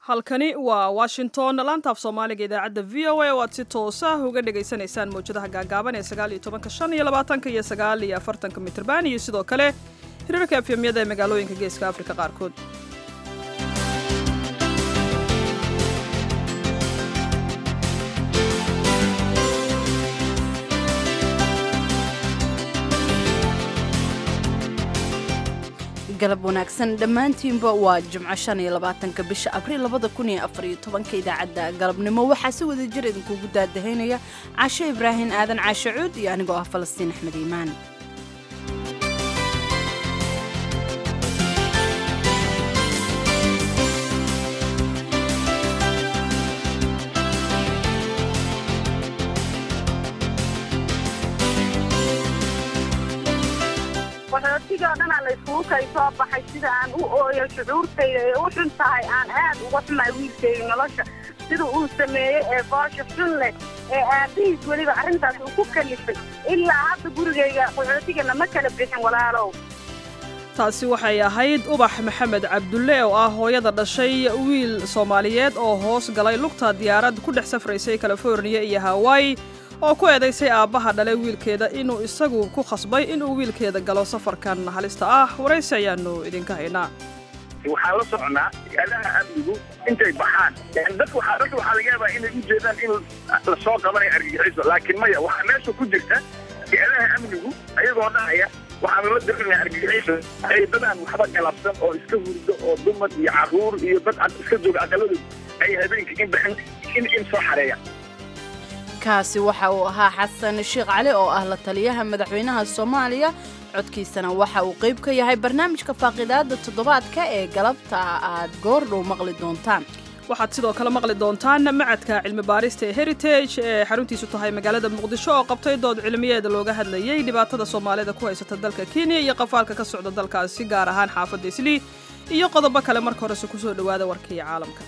halkani waa washington laantaaf soomaaliga idaacadda v o a oo aad si toosa uga dhagaysanaysaan mawjadaha gaagaaban ee sagaal iyo tobanka shan iyo labaatanka iyo sagaal iyo afartanka mitrban iyo sidoo kale hirarka efemyada ee magaalooyinka geeska afrika qaarkood galab wanaagsan dhammaantiinba waa jimco shan iyo labaatanka bisha abriil labada kun iyo afar iyo tobanka idaacadda galabnimo waxaa si wada jir idinkugu daadahaynaya casho ibraahin aadan caashe cuud iyo anigoo ah falastiin axmed iimaan qaxootiga o dhanaa la iskugu kay soo baxay sida aan u ooyo shucuurtayda ee u xun tahay aan aad uga xumahay wiilkayga nolosha sida uu sameeyey ee boosha xun leh ee aabbihiis weliba arrintaas uu ku kalifay ilaa hadda gurigayga qaxootigana ma kala bixin walaalow taasi waxay ahayd ubax maxamed cabdulle oo ah hooyada dhashay wiil soomaaliyeed oo hoos galay lugta diyaarad ku dhex safraysay californiya iyo hawaayi oo ku eedaysay aabbaha dhalay wiilkeeda inuu isagu ku khasbay inuu wiilkeeda galo safarkan halista ah waraysi ayaannu idinka haynaa waxaan la socnaa adaha amnigu intay baxaan dadka waxaa dadka waxaa laga yaabaa inay u jeedaan in la soo qabanayo argagixiso laakiin maya waxaa meesha ku jirta adaha amnigu ayagoo dhahaya waxaanu la darinaya argagixiso ay dadaan waxba galabsan oo iska hurdo oo dumar iyo carruur iyo dad iska jooga aqaladooda ay habeenkii in baxin in in soo xareeyaan kaasi waxa uu ahaa xasan sheekh cali oo ah la taliyaha madaxweynaha soomaaliya codkiisana waxa uu qayb ka yahay barnaamijka faaqidaada toddobaadka ee galabta aad goordhow maqli doontaan waxaad sidoo kale maqli doontaan macadka cilmi baarista ee heritage ee xaruntiisu tahay magaalada muqdisho oo qabtay dood cilmiyeeda looga hadlayey dhibaatada soomaalida ku haysata dalka kenya iyo qafaalka ka socda dalkaasi gaar ahaan xaafadda islii iyo qodobo kale marka horese kusoo dhowaada warkii caalamka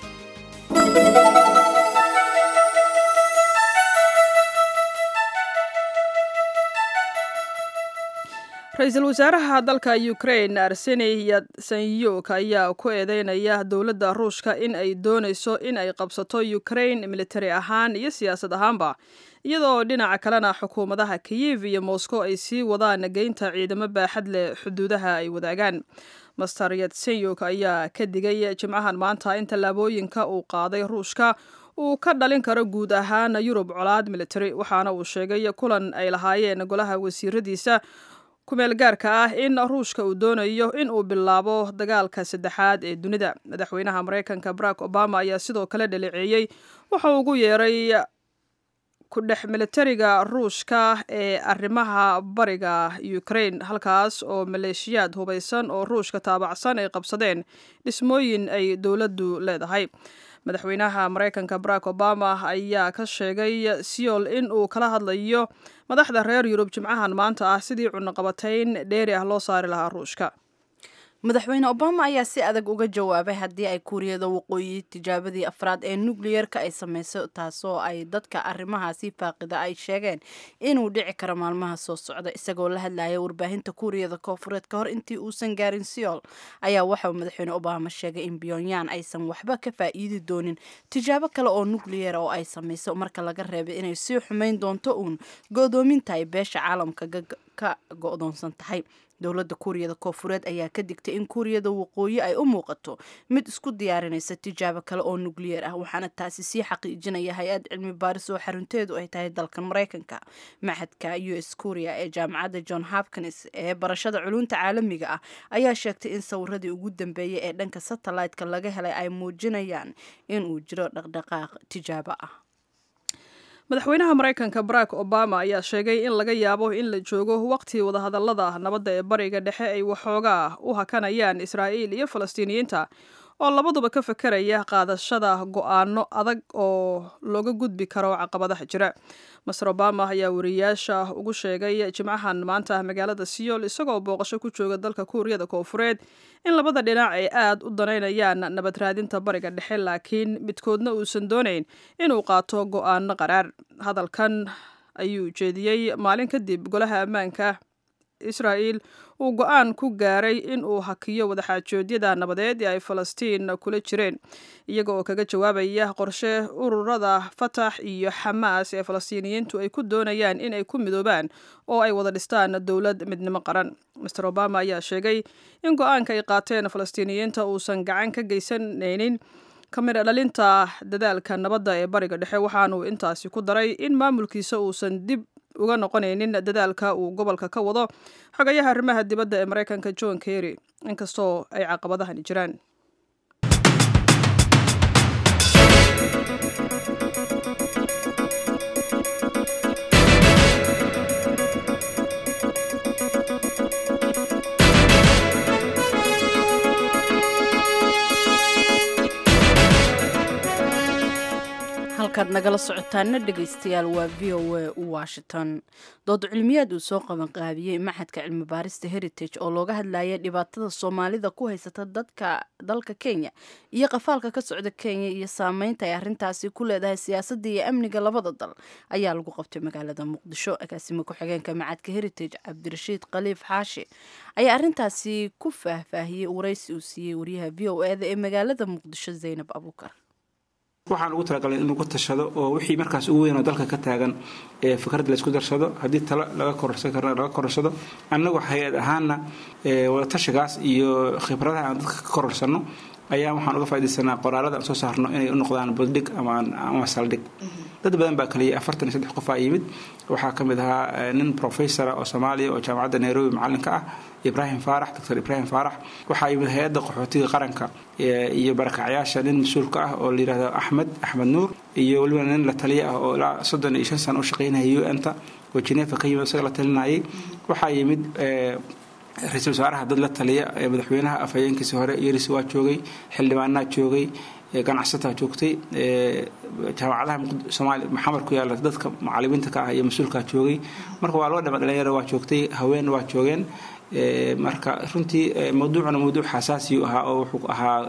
ra-iisul wasaaraha dalka ukrain arseni yatsanyuk ayaa ku eedeynaya dowladda ruushka in ay doonayso in ay qabsato ukrain militari ahaan iyo siyaasad ahaanba iyadoo dhinaca kalena xukuumadaha kiyev iyo moscow ay sii wadaan geynta ciidamo baaxad leh xuduudaha ay wadaagaan master yatsenyuk ayaa ka digay jimcahan maanta in tallaabooyinka uu qaaday ruushka uu ka dhalin karo guud ahaan yurub colaad militari waxaana uu sheegay kulan ay lahaayeen golaha wasiiradiisa kumeel gaarka ah in ruushka uu doonayo in uu bilaabo dagaalka saddexaad ee dunida madaxweynaha maraykanka barack obama ayaa sidoo kale dhaleeceeyey waxa uu ugu yeeray ku dhex militariga ruushka ee arrimaha bariga ukrain halkaas oo maleeshiyaad hubaysan oo ruushka taabacsan ay qabsadeen dhismooyin ay dowladdu leedahay madaxweynaha maraykanka barack obama ayaa ka sheegay seol in uu kala hadlayo madaxda reer yurub jimcahan maanta ah sidii cunaqabatayn dheeri ah loo saari lahaa ruushka madaxweyne obama ayaa si adag uga jawaabay haddii ay kuuriyada waqooyi tijaabadii afraad ee nukliyerka ay samayso taasoo ay dadka arrimahaasi faaqida ay sheegeen inuu dhici karo maalmaha soo socda isagoo la hadlaya warbaahinta kuuriyada koofureed ka hor intii uusan gaarin seol ayaa waxauu madaxweyne obama sheegay in pyongyang aysan waxba ka faa'iidi doonin tijaabo kale oo nukliyera oo ay samayso marka laga reebay inay sii xumayn doonto uun go-doominta ay beesha caalamka ka go-doonsan tahay dowladda kuuriyada koofureed ayaa ka digtay in kuuriyada waqooyi ay u muuqato mid isku diyaarinaysa tijaabo kale oo nukliyeer ah waxaana taasi sii xaqiijinaya hay-ad cilmi baaris oo xarunteedu ay tahay dalkan maraykanka maxadka u s kuuriya ee jaamacadda john hopkins ee barashada culunta caalamiga ah ayaa sheegtay in sawiradii ugu dambeeyay ee dhanka satellite-ka laga helay ay muujinayaan inuu jiro dhaqdhaqaaq tijaabo ah madaxweynaha maraykanka barack obama ayaa sheegay in laga yaabo in la joogo waqti wadahadallada nabadda ee bariga dhexe ay waxoogaa u hakanayaan israa'iil iyo falastiiniyiinta oo labaduba ka fakeraya qaadashada go-aano adag oo looga gudbi karo caqabadaha jira master obama ayaa wariyaasha ugu sheegay jimcahan maanta magaalada seol isagoo booqasho ku jooga dalka kuuriyada koofureed in labada dhinac ay aad u danaynayaan nabad raadinta bariga dhexe laakiin midkoodna uusan doonayn inuu qaato go-aano qaraar hadalkan ayuu jeediyey maalin kadib golaha ammaanka israa'il uu go-aan ku gaaray in uu hakiyo wadaxaajoodyada nabadeed ee ay falastiin kula jireen iyaga oo kaga jawaabaya qorshe ururada fatax iyo xamaas ee falastiiniyiintu ay ku doonayaan in ay ku midoobaan oo ay wada dhistaan dowlad midnimo qaran master obama ayaa sheegay in go-aanka ay qaateen falastiiniyiinta uusan gacan ka geysanaynin kamida dhalinta dadaalka nabadda ee bariga dhexe waxaanuu intaasi ku daray in maamulkiisa uusan dib uga noqonaynin dadaalka uu gobolka ka wado xogayaha arrimaha dibadda ee maraykanka john kerry inkastoo ay caqabadahani jiraan halkaad nagala socotaana dhegaystayaal waa v o a washington dood cilmiyaad uu soo qabanqaabiyey maxadka cilmi baarista heritage oo looga hadlaya dhibaatada soomaalida ku haysata dadka dalka kenya iyo qafaalka ka socda kenya iyo saameynta ay arintaasi ku leedahay siyaasadda iyo amniga labada dal ayaa lagu qabtay magaalada muqdisho agaasimo ku-xigeenka macadka heritage cabdirashiid khaliif xaashi ayaa arintaasi ku faahfaahiyey waraysi uu siiyey wariyaha v o eda ee magaalada muqdisho zaynab abuukar waxaan ugu talagalay in lagu tashado oo wixii markaas ugu weyn oo dalka ka taagan ee fikrad laysku darsado haddii talo laga kororsan karna laga kororsado annagoo hay-ad ahaanna wadatashigaas iyo khibradaha aan dadka ka kororsanno ayaa waxaan uga faa'idaysanaa qoraalada aan soo saarno inay u noqdaan buddhig ama saldhig dad badan baa kaliyay afartan iyo saddex qof aa yimid waxaa ka mid ahaa nin professora oo soomaaliya oo jaamacadda nairobi macallinka ah ibrahim faarax doctor ibrahim faarax waxaa yimid hay-adda qaxootiga qaranka iyo barakacyaasha nin mas-uulka ah oo layihahdo axmed axmed nuur iyo weliba nin la taliya ah oo ilaa soddon iyo shan sano u shaqaynaya u n ta oo genefa ka yimid isaga la talinayay waxaa yimid ra-iisul wasaaraha dad la taliya madaxweynaha afhayeenkiisi hore yeris waa joogay xildhibaanaa joogay ganacsataa joogtay jaamacadaha soomaaliya maxamed ku yaala dadka macalimiinta ka ah iyo mas-uulkaa joogay marka waa loo dhama dhalinyaro waa joogtay haween waa joogeen marka runtii mawduucuna mawduuc xasaasiyu ahaa oo wuxuu ahaa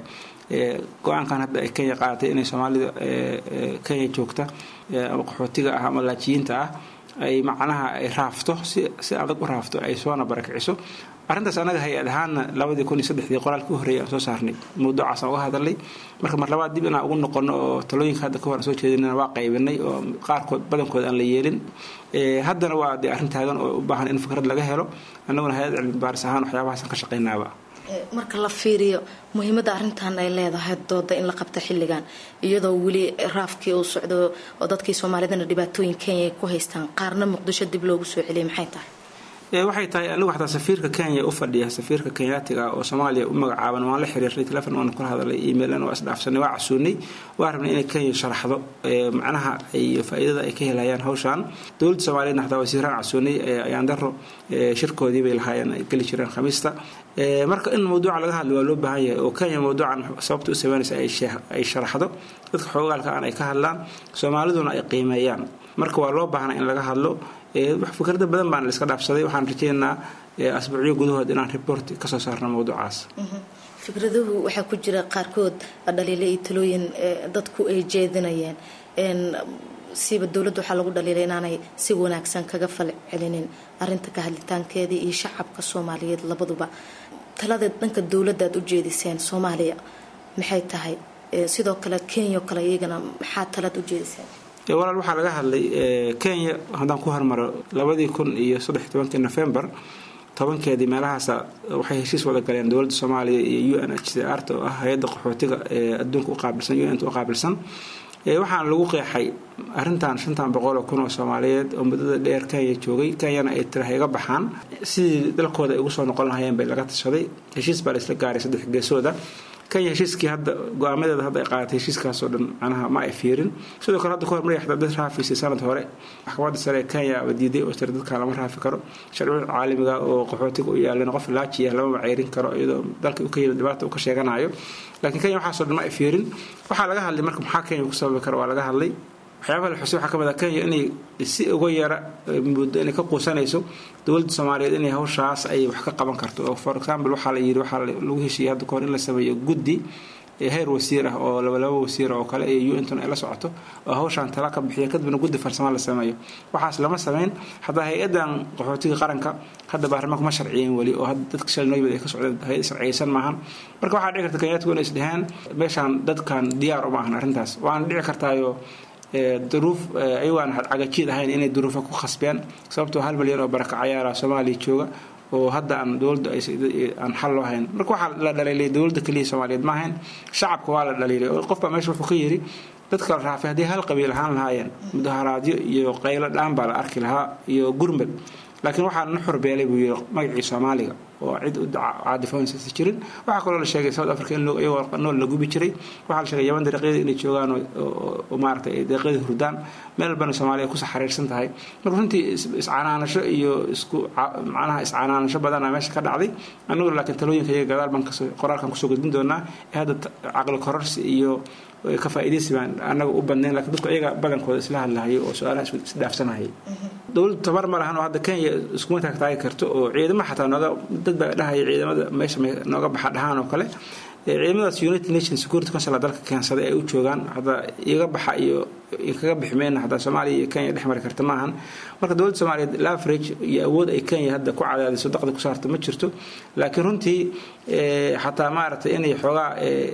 go-aankan hadda ay kenya qaadatay inay soomaalida kenya joogta ama qaxootiga ah ama laajiyiinta ah ay macnaha ay raafto si si adag u raafto ay soona barakiciso arrintaas annaga hay-ad ahaanna labadii kun iyo saddexdii qoraalka u horreeyay aan soo saarnay mawduucaasaan uga hadalnay marka mar labaad dib inaan ugu noqono oo talooyinka hadda ka hor aan soo jeedinana waa qaybinay oo qaarkood badankood aan la yeelin haddana waa dee arrin taagan oo u baahan in fikrad laga helo annaguna hay-ad cilmi baaris ahaan waxyaabahaasaan ka shaqaynaaba marka la fiiriyo muhiimadda arrintan ay leedahay dooda in la qabta xilligan iyadoo weli raafkii uu socdo oo dadkii soomaalidana dhibaatooyin kenya ay ku haystaan qaarna muqdisho dib loogu soo celiyay maxay tahay waxay tahay anigu xataa safiirka kenya u fadhiya safiirka kenyaatiga oo soomaaliya u magacaaban waan la xiriirnay telefon waan kula hadalay emailna waa isdhaafsanay waa casuunay waa rabnay inay kenya sharaxdo macnaha iyo faa'iidada ay ka helayaan hawshan dowladda soomaaliyeedna xataa wasiiraan casuunay ayaan daro shirkoodii bay lahaayeen ay geli jireen khamiista marka in mawduuca laga hadlo waa loo baahan yahay oo kenya mawduucan sababta u sameynaysa ay sharaxdo dadka xoogaalka aan ay ka hadlaan soomaaliduna ay qiimeeyaan marka waa loo baahnaa in laga hadlo fikrada badan baana la iska dhaafsaday waxaan rajaynaynaa asbuucyo gudahood inaan report kasoo saarno mawduucaas fikraduhu waxaa ku jira qaarkood dhaliile iyo talooyin dadku ay jeedinayeen siiba dowladda waxaa lagu dhaliilay inaanay si wanaagsan kaga fal celinin arinta ka hadlitaankeedii iyo shacabka soomaaliyeed labaduba talada dhanka dowladda aad u jeediseen soomaaliya maxay tahay sidoo kale kenya o kale iyagana maxaa talaad u jeediseen walaal waxaa laga hadlay kenya haddaan ku hormaro labadii kun iyo saddex tobankii nofembar tobankeedii meelahaasa waxay heshiis wada galeen dowladda soomaaliya iyo u n h c r ta oo ah hay-adda qaxootiga ee adduunka u qaabilsan u n t u qaabilsan waxaana lagu qeexay arrintan shantan boqol oo kun oo soomaaliyeed oo muddada dheer kenya joogay kenyana ay tira iga baxaan sidii dalkooda ay ugu soo noqon lahayeen bay laga tashaday heshiis baa la isla gaaray saddex geesooda kenya heshiiskii hadda go-aamadeeda hadda ay qaadatay heshiiskaasoo dhan macnaha ma ay fiirin sidoo kale hadda kahor maraya dad raafiisay sanad hore maxkamadda sare ee kenya aba diiday oo tira dadkan lama raafi karo sharciyada caalamiga oo qaxootiga u yaalan qof laajiya lama maceyrin karo iyadoo dalka ka yimid dhibaata uu ka sheeganayo laakiin kenya waxaasoo dhan ma ay fiirin waxaa laga hadlay marka maxaa kenya ku sababi kara waa laga hadlay waxyaabaha la xusay waxaa ka mid ah kenya inay si uga yara muddo inay ka quusanayso dowladda soomaaliyeed inay hawshaas ay wax ka qaban karto oo for example waxaa la yidhi waxaa lagu heshiiyey hadda kahor in la sameeyo guddi heer wasiir ah oo labalaba wasiir oo kale iyo un ay la socoto oo hawshaan tala ka bixiya kadibna guddi farsamo la sameeyo waxaas lama samayn hataa hay-adan qaxootiga qaranka hadda baarlamaanku ma sharciyen weli oo dadka shalnoybad ay ka socdeen hay-ad sharciyeysan maahan marka waxaa dhici karta kenyaadku inay isdheheen meeshaan dadkan diyaar uma ahan arrintaas waana dhici kartaayo duruuf ayagaan cagajiid ahayn inay duruufo ku khasbeen sababtoo hal milyan oo barakacayaala soomaaliya jooga oo hadda aan dowladda aan xal loo hayn marka waxaa la dhaliilay dowladda keliya soomaaliyeed ma ahayn shacabka waa la dhaliilay oo qofbaa meesha wuxuu ka yidhi dadka la raafay haddii hal qabiil ahaan lahaayeen mudaharaadyo iyo qaylo dhaan baa la arki lahaa iyo gurmad laakiin waxaa na xorbeelay buu yidhi magacii soomaaliga oo cid u caadifoonsa jirin waxaa kaloo la sheegay south africa in iyagoo nool la gubi jiray waxaa la sheegay yaban dariiqyada inay joogaan oo maaragtay ay dariiqyada hurdaan meel walbana soomaaliya ku saxariirsan tahay marka runtii iscanaanasho iyo isku macnaha iscanaanasho badana meesha ka dhacday annagu laakiin talooyinka iyaga gadaal baan kasoo qoraalkan kusoo gudbin doonaa ee hadda caqli kororsi iyo ka faa'iidaysi baan annaga u badnayn lakiin dadku iyaga badankooda isla hadlahayay oo su-aalaha isdhaafsanahayay dowladdu tabar ma lahan oo hadda kenya iskuma taagtaagi karto oo ciidama xataa nooga dad baa dhahaya ciidamada meesha nooga baxa dhahaan oo kale ciidamadaas united nations security council dalka keensaday ay u joogaan hadda iga baxa iyo kaga bixi mayna hadda soomaaliya iyo kenya dhex mari karta maahan marka dowladda soomaaliyeed laverage iyo awood ay kenya hadda ku cadaadiso daqda ku saarta ma jirto laakiin runtii xataa maaragtay inay xoogaa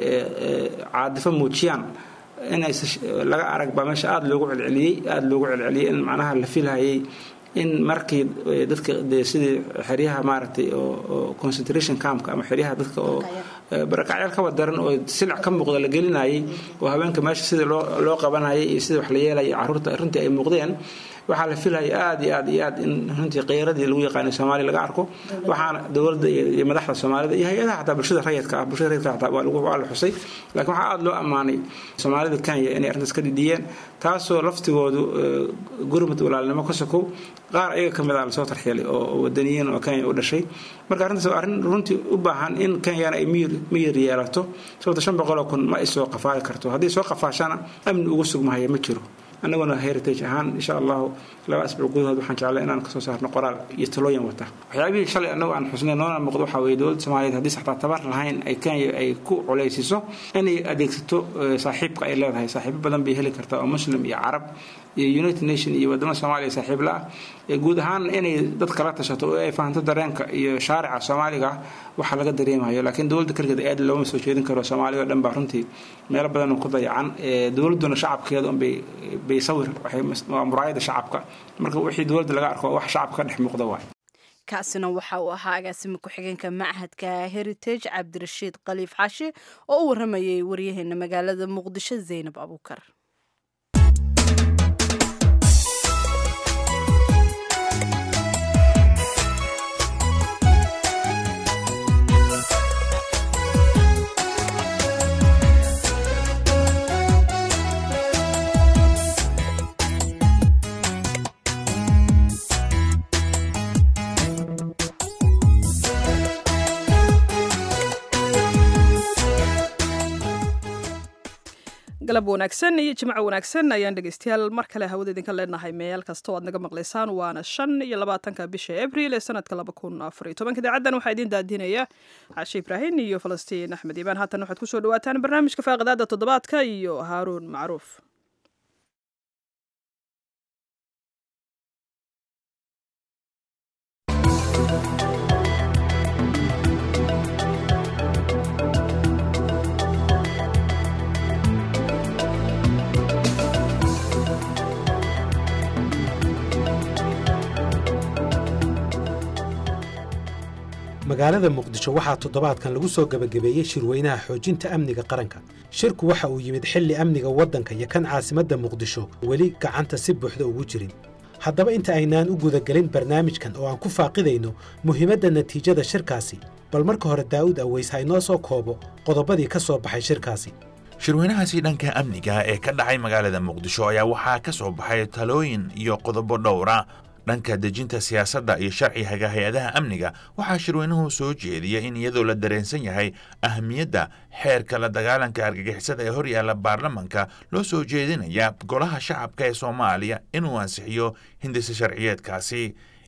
caadifo muujiyaan inay laga arag baa meesha aada loogu celceliyey aada loogu celceliyey in macnaha la filhayay in markii dadka de sidii xeryaha maaragtay oo concentration campka ama xeryaha dadka oo barakacyaal kaba daran oo silic ka muuqda la gelinayay oo haweenka meesha sidii loo loo qabanayay iyo sidii wax la yeelaya carruurta runtii ay muuqdeen waxaa la filaya aada iyo aad iyo aad in runtii kheyradii lagu yaqaanay soomaaliya laga arko waxaana dowladda iyo madaxda soomaalida iyo hay-adaha xataa bulshada rayidka ah bulshada rayidka xataa waa lagu waa la xusay laakiin waxaa aada loo ammaanay soomaalida kenya inay arrintaas ka dhidhiyeen taasoo laftigoodu gurmud walaalnimo ka sokow qaar ayaga ka mid ah lasoo tarxielay oo wadaniyiin oo kenya u dhashay marka arrintaas waa arrin runtii u baahan in kenyana ay miyir miyir yeelato sababta shan boqoloo kun ma ay soo qafaali karto haddii soo qafaashana amni ugu sugmahaya ma jiro annaguna heritage ahaan insha allahu laba asbuuc gudahood waxaan jeclay inaan kasoo saarno qoraal iyo talooyin wata waxyaabihii shalay annagu aan xusnay noona muuqdo waxaa weeye dowladda soomaaliyeed haddii saxtaa tabar lahayn ay kenya ay ku culaysiso inay adeegsato saaxiibka ay leedahay saaxiibo badan bay heli kartaa oo muslim iyo carab iyo united nation iyo wadamada soomaaliya saaxiib la ah guud ahaan inay dad kala tashato oo ay fahanto dareenka iyo shaarica soomaaliga waxaa laga dareemayo laakiin dowladda kaligeed aad looma soo jeedin karo soomaaliya oo dhan baa runtii meelo badan ku dayacan dowladduna shacabkeeda unbay bay sawir waa muraayada shacabka marka wixii dowladda laga arko wax shacabka ka dhex muuqda waay kaasina waxa uu ahaa agaasima ku-xigeenka machadka heritage cabdirashiid khaliif xaashi oo u waramayay waryaheena magaalada muqdisho zaynab abuukar galab wanaagsan iyo jimco wanaagsan ayaan dhegeystayaal mar kale hawada idinka leenahay meel kasta oo aad naga maqlaysaan waana shan iyo labaatanka bisha abril ee sanadka laba kun afar iyo tobanka idaacaddan waxaa idiin daadinaya cashe ibraahin iyo falastiin axmed iibaan haatan waxaad kusoo dhawaataan barnaamijka faaqidaada toddobaadka iyo haaruun macruuf magaalada muqdisho waxaa toddobaadkan lagu soo gebagabeeyey shirweynaha xoojinta amniga qaranka shirku waxa uu yimid xilli amniga waddanka iyo kan caasimadda muqdisho weli gacanta si buuxda ugu jirin haddaba inta aynaan u gudagelin barnaamijkan oo aan ku faaqidayno muhiimadda natiijada shirkaasi bal marka hore daa'uud aweys ha inoo soo koobo qodobadii ka soo baxay shirkaasi shirweynahaasi dhanka amniga ee ka dhacay magaalada muqdisho ayaa waxaa ka soo baxay talooyin iyo qodobo dhowra dhanka dejinta siyaasadda iyo sharciga hay-adaha amniga waxaa shirweynuhu soo jeediyey in iyadoo la dareensan yahay ahmiyadda xeerka la dagaalanka argagixisada ee horyaalla baarlamanka loo soo jeedinaya golaha shacabka ee soomaaliya inuu ansixiyo hindisa sharciyeedkaasi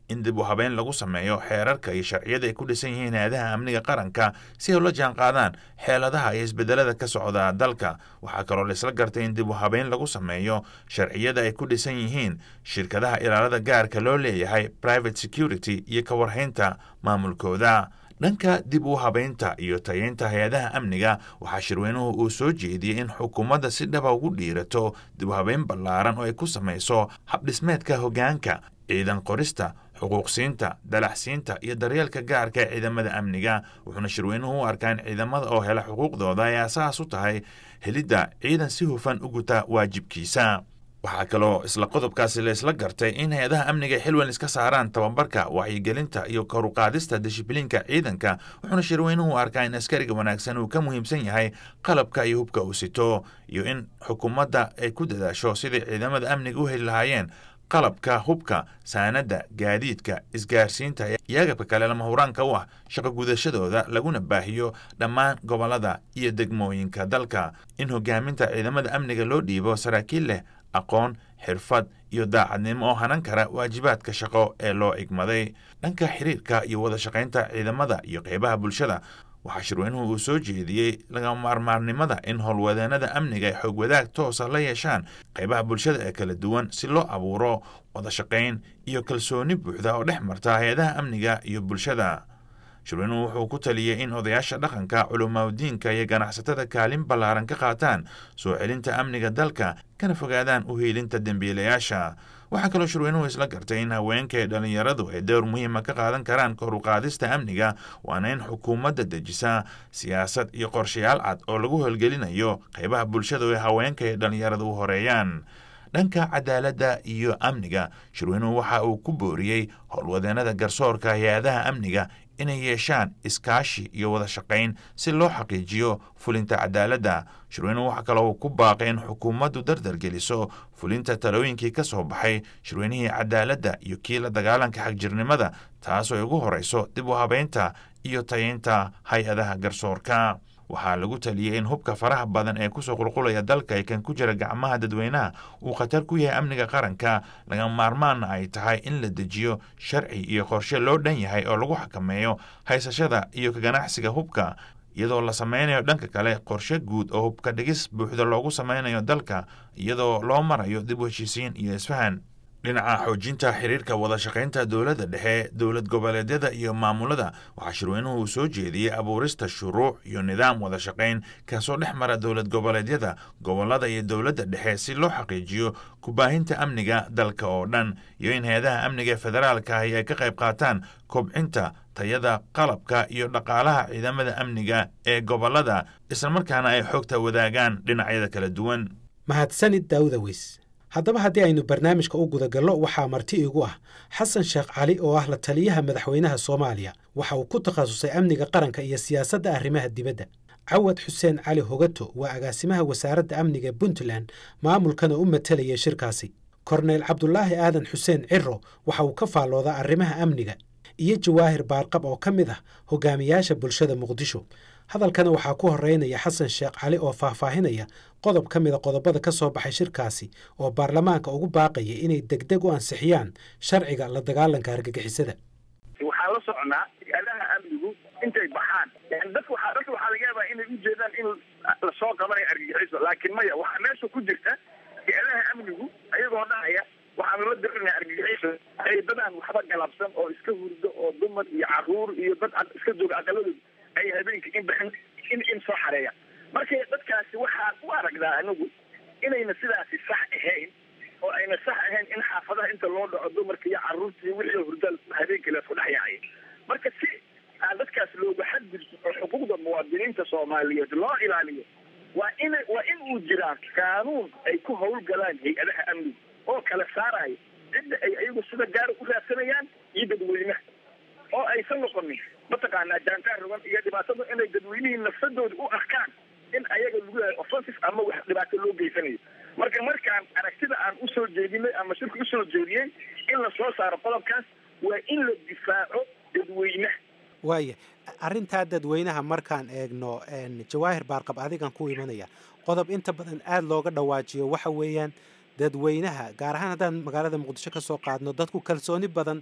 in dib u habeyn lagu sameeyo xeerarka iyo sharciyada ay ku dhisan yihiin hay-adaha amniga qaranka si ay ula jaan qaadaan xeeladaha iyo isbedelada ka socda dalka waxaa kaloo laisla gartay in dib u habeyn lagu sameeyo sharciyada ay ku dhisan yihiin shirkadaha ilaalada gaarka loo leeyahay private security iyo ka warhaynta maamulkooda dhanka dib u habeynta iyo tayeynta hay-adaha amniga waxaa shirweynuhu uu soo jeediyey in xukuumadda si dhaba ugu dhiirato dib u habeyn ballaaran oo ay ku samayso habdhismeedka hoggaanka ciidan qorista xuquuqsiinta dalaxsiinta iyo daryeelka gaarka ee ciidamada amniga wuxuuna shirweynuhu u arkaa in ciidamada oo hela xuquuqdooda ay asaas u tahay helidda ciidan si hufan u guta waajibkiisa waxaa kaloo isla qodobkaasi la isla gartay in hay-adaha amniga ay xilwan iska saaraan tababarka wacyigelinta iyo koruqaadista dishibliinka ciidanka wuxuuna shirweynuhu arkaa in askariga wanaagsan uu ka muhiimsan yahay qalabka iyo hubka uu sito iyo in xukuumadda ay ku dadaasho sidai ciidamada amniga u heli lahaayeen qalabka hubka saanadda gaadiidka isgaarsiinta iyo agabka kale lama huraanka u ah shaqo gudashadooda laguna baahiyo dhammaan gobollada iyo degmooyinka dalka in hogaaminta ciidamada amniga loo dhiibo saraakiil leh aqoon xirfad iyo daacadnimo oo hanan kara waajibaadka shaqo ee loo igmaday dhanka xiriirka iyo wada shaqaynta ciidamada iyo qeybaha bulshada waxaa shirweynuhu uu soo jeediyey lagama maarmaarnimada in howlwadeenada amniga ay xoog wadaag toosa la yeeshaan qeybaha bulshada ee kala duwan si loo abuuro wada shaqayn iyo kalsooni buuxda oo dhex marta hay-adaha amniga iyo bulshada shirweynuhu wuxuu ku taliyey in odayaasha dhaqanka culamaadiinka iyo ganacsatada kaalin ballaaran ka qaataan soo celinta amniga dalka kana fogaadaan u hiilinta dembiilayaasha waxaa kaloo shirweynuhu isla gartay in haweenka ee dhallinyaradu ay dowr muhiima ka qaadan karaan koruqaadista amniga waana in xukuumadda dejisa siyaasad iyo qorshayaal cad oo lagu howlgelinayo qeybaha bulshada oo haweenka ee dhallinyaradu u horeeyaan dhanka cadaaladda iyo amniga shirweynuhu waxa uu ku booriyey howlwadeenada garsoorka hay-adaha amniga inay yeeshaan iskaashi iyo wada shaqayn si loo xaqiijiyo fulinta cadaaladda shirweynuhu waxaa kaloo ku baaqay in xukuumaddu dardar geliso fulinta talooyinkii ka soo baxay shirweynihii cadaaladda iyo kii la dagaalanka xagjirnimada taasoo ay ugu horeyso dib u habeynta iyo tayeynta hay-adaha garsoorka waxaa lagu taliyey in hubka faraha badan ee kusoo qulqulaya dalka ee kan ku jira gacmaha dadweynaha uu khatar ku yahay amniga qaranka lagama maarmaanna ay tahay in la dejiyo sharci iyo qorshe loo dhan yahay oo lagu xakameeyo haysashada iyo ka ganacsiga hubka iyadoo la sameynayo dhanka kale qorshe guud oo hubka dhigis buuxda loogu sameynayo dalka iyadoo loo marayo dib u heshiisiin iyo isfahan dhinaca xoojinta xiriirka wada shaqaynta dowladda dhexe dowlad goboleedyada iyo maamulada waxaa shirweynuhu uu soo jeediyey abuurista shuruuc iyo nidaam wada shaqayn kaasoo dhex mara dowlad goboleedyada gobolada iyo dowladda dhexe si loo xaqiijiyo kubaahinta amniga dalka oo dhan iyo in hay-adaha amniga ee federaalka ahi ay ka qayb qaataan kobcinta tayada qalabka iyo dhaqaalaha ciidamada amniga ee gobolada islamarkaana ay xogta wadaagaan dhinacyada kala duwan mahadsanid daawuda weys haddaba haddii aynu barnaamijka u gudagallo waxaa marti iigu ah xasan sheekh cali oo ah la taliyaha madaxweynaha soomaaliya waxa uu ku takhasusay amniga qaranka iyo siyaasadda arrimaha dibadda cawad xuseen cali hogato waa agaasimaha wasaaradda amniga puntland maamulkana u matelaya shirkaasi korneyl cabdulaahi aadan xuseen ciro waxa uu ka faalloodaa arrimaha amniga iyo jawaahir baarqab oo ka mid ah hogaamiyaasha bulshada muqdisho hadalkana waxaa ku horeynaya xasan sheekh cali oo faahfaahinaya qodob ka mida qodobada ka soo baxay shirkaasi oo baarlamaanka ugu baaqaya inay degdeg u ansixiyaan sharciga la dagaalanka argagixisada waxaan la soconaa hay-adaha amnigu intay baxaan dadka waxaa dadka waxaa laga yaabaa inay ujeedaan in lasoo qabanayo argagixiso laakiin maya waxaa meesha ku jirta hay-adaha amnigu ayagoo dhahaya waxaanu la dirinaa argagixiso ay dadaan waxba galabsan oo iska hurdo oo dumar iyo caruur iyo dad iska jooga aqaladooda ay habeenka in baxin in in soo xareeya marka dadkaasi waxaan u aragdaa anigu inayna sidaasi sax ahayn oo ayna sax ahayn in xaafadaha inta loo dhaco dumarka iyo caruurta iyo wixii hurda habeenkii laisku dhex yaacay marka si aan dadkaas looga xadgudbo oo xuquuqda muwaadiniinta soomaaliyeed loo ilaaliyo waa in waa in uu jiraa qaanuun ay ku howlgalaan hay-adaha amniga oo kala saaraya cidda ay ayagu sida gaara u raadsanayaan iyo dadweynaha oo aysan noqonin mataqaanaa jaantaar rugan iyo dhibaatada inay dadweynihii nafsadooda u arkaan in ayaga lagu yahay offensive ama wax dhibaato loo geysanayo marka markaan aragtida aan usoo jeedinay ama shirka usoo jeediyey in la soo saaro qodobkaas waa in la difaaco dadweynaha waaya arrintaa dadweynaha markaan eegno jawaahir baarqab adigan ku imanaya qodob inta badan aada looga dhawaajiyo waxa weeyaan dadweynaha gaar ahaan haddaan magaalada muqdisho ka soo qaadno dadku kalsooni badan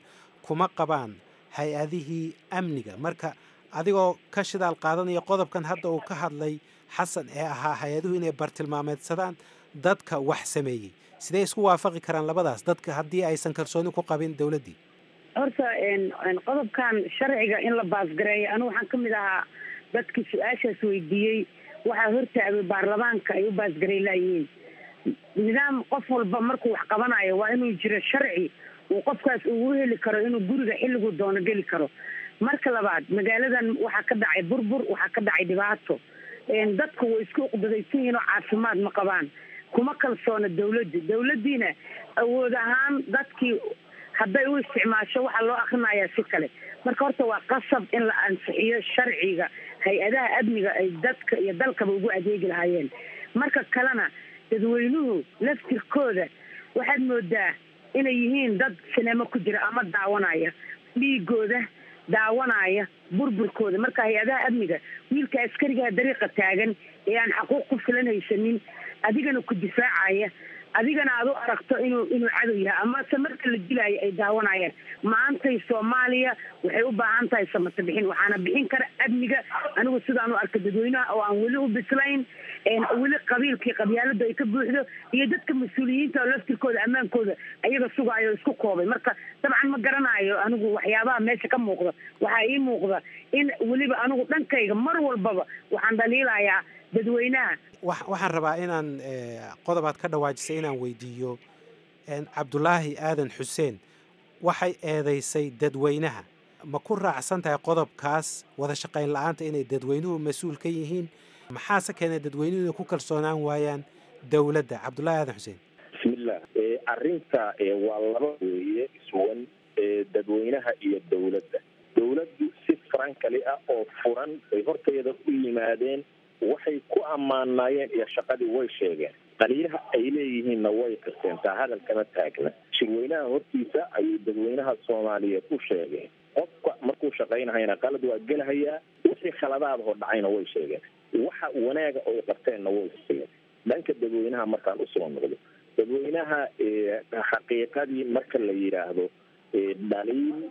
kuma qabaan hay-adihii amniga marka adigoo ka shidaal qaadanaya qodobkan hadda uu ka hadlay xasan ee ahaa hay-aduhu inay bartilmaameedsadaan dadka wax sameeyey sidee isku waafaqi karaan labadaas dadka haddii aysan kalsooni ku qabin dowladdii horta qodobkan sharciga in la baasgareeyo anigu waxaan kamid ahaa dadkii su-aashaas weydiiyey waxaa hortaagay baarlamaanka ay u baasgarey laayihiin nidaam qof walba markuu wax qabanayo waa inuu jiro sharci uu qofkaas ugu heli karo inuu guriga xilliguu doono geli karo marka labaad magaaladan waxaa ka dhacay burbur waxaa ka dhacay dhibaato dadku way isku uqdadaysan yihiin oo caafimaad ma qabaan kuma kalsoona dawladda dawladdiina awood ahaan dadkii hadday u isticmaasho waxaa loo akrinayaa si kale marka horta waa qasab in la ansixiyo sharciga hay-adaha amniga ay dadka iyo dalkaba ugu adeegi lahaayeen marka kalena dadweynuhu laftirkooda waxaad moodaa inay yihiin dad sineemo ku jira ama daawanaya dhiigooda daawanaya burburkooda marka hay-adaha amniga wiilka askarigaha dariiqa taagan ee aan xaquuq ku filan haysanin adigana ku difaacaya adigana aad u aragto inuu inuu cadow yahay amase marka la dilaayo ay daawanayaan maantay soomaaliya waxay u baahan tahay samata bixin waxaana bixin kara amniga anigu sidaan u arka dadweynaha oo aan weli u bislayn weli qabiilkii qabyaalada ay ka buuxdo iyo dadka mas-uuliyiinta oo laftirkooda ammaankooda ayaga sugaayo isku koobay marka dabcan ma garanayo anigu waxyaabaha meesha ka muuqda waxaa ii muuqda in weliba anigu dhankayga mar walbaba waxaan dhaliilayaa dadweynaha waxaan rabaa inaan qodobaad ka dhawaajisay inaan weydiiyo cabdulaahi aadan xuseen waxay eedaysay dadweynaha ma ku raacsan tahay qodobkaas wada shaqayn la-aanta inay dadweynuhu mas-uul ka yihiin maxaase keenay dadweynuhu inay ku kalsoonaan waayaan dowladda cabdulaahi aadan xuseen bismillah arrinta waa laba weeye iswan dadweynaha iyo dowladda dowladdu si farankali ah oo furan bay horteeda u yimaadeen waxay ku ammaanaayeen iyo shaqadii way sheegeen qaliilaha ay leeyihiinna way qirteentaa hadal kama taagna shirweynaha hortiisa ayay dadweynaha soomaaliyeed u sheegeen qofka markuu shaqaynahayna qalad waa gelahayaa wixii khaladaadahoo dhacayna way sheegeen waxa wanaaga oy qabteenna way sheegeen dhanka dadweynaha markaan usoo noqdo dadweynaha xaqiiqadii marka la yidhaahdo dhaliil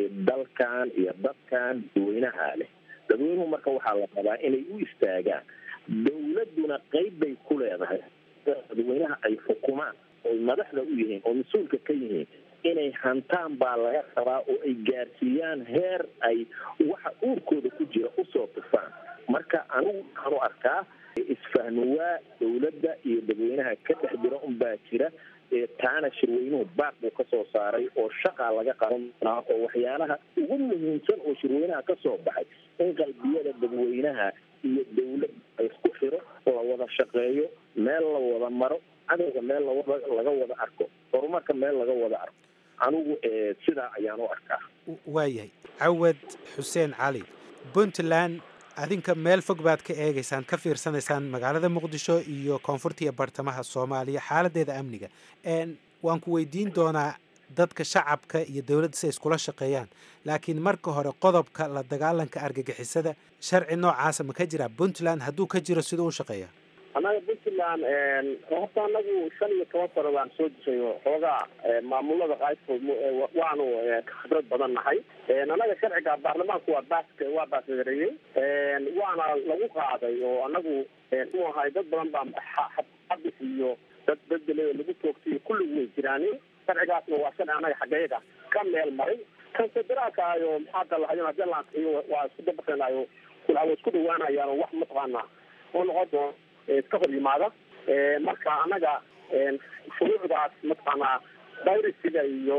dalkan iyo dadkan dadweynaha leh dadweynuhu marka waxaa la rabaa inay u istaagaan dowladduna qeyb bay ku leedahay dadweynaha ay xukumaan oy madaxda u yihiin oo mas-uulka ka yihiin inay hantaan baa laga rabaa oo ay gaarsiiyaan heer ay waxa uurkooda ku jira usoo tufaan marka anigu waxaan u arkaa isfahmawaa dowladda iyo dadweynaha ka dhex jira unbaa jira taana shirweynuhu baaq buu ka soo saaray oo shaqaa laga qaban doonaa oo waxyaalaha ugu muhiimsan oo shirweynaha ka soo baxay in qalbiyada dadweynaha iyo dowlad la isku xiro la wada shaqeeyo meel la wada maro cadowga meel lawada laga wada arko horumarka meel laga wada arko anigu sidaa ayaan u arkaa waayahay cawad xuseen cali puntland adinka meel fog baad ka eegaysaan ka fiirsanaysaan magaalada muqdisho iyo koonfurta iyo bartamaha soomaaliya xaaladeeda amniga waan ku weydiin doonaa dadka shacabka iyo dowladda si ay iskula shaqeeyaan laakiin marka hore qodobka la dagaalanka argagixisada sharci noocaasa ma ka jiraa puntland hadduu ka jiro siduu u shaqeeya annaga puntland horta anagu shan iyo toban sano baan soo jiray xoogaa maamulada qaybkood waanu ka khibrad badan nahay annaga sharciga baarlamaanku waa baas waa baasgareeyey waana lagu qaaday oo anagu mu ahay dad badan baa xabis iyo dad bedele lagu toogtay kulligu way jiraanin sharcigaasna waa sharci annaga xageyaga ka meel maray kan federaalka ayo maxaa dalahayo hadii la ansixiyo waa isku dabaqeenayo waa isku dhawaanayaan oo wax mataqaana oo noqon doon iska hor yimaada marka annaga shuruucdaas mataqaanaa virusiga iyo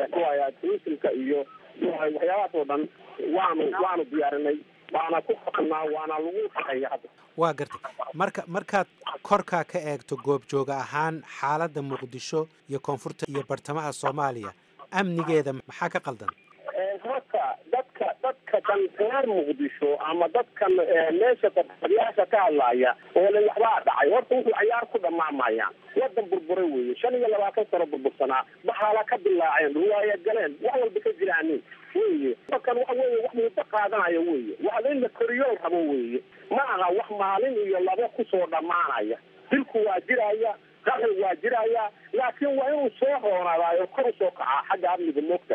tourismka iyo waxyaabahaas oo dhan waanu waanu diyaarinay waana ku qabanaa waana lagu shaqeeya hadda waa gartay marka markaad korkaa ka eegto goobjooga ahaan xaaladda muqdisho iyo koonfurta iyo bartamaha soomaaliya amnigeeda maxaa ka qaldan horta dadka dadka kan reer muqdisho ama dadkan meesha fadyaasha ka hadlaya oo le waxbaa dhacay horta wuxuu cayaar ku dhamaamayaan wadan burbura weeye shan iyo labaatan sano burbursanaa baxaala ka dilaaceen ruwaaya galeen wax walba ka jiraanin weye kan waxa weye wax muddo qaadanaya weye wax in la koriyool rabo weye ma aha wax maalin iyo labo kusoo dhammaanaya dilku waa jiraya qaxi waa jiraya laakiin waa inuu soo roonadaayo kor usoo kacaa xagga amniga moogta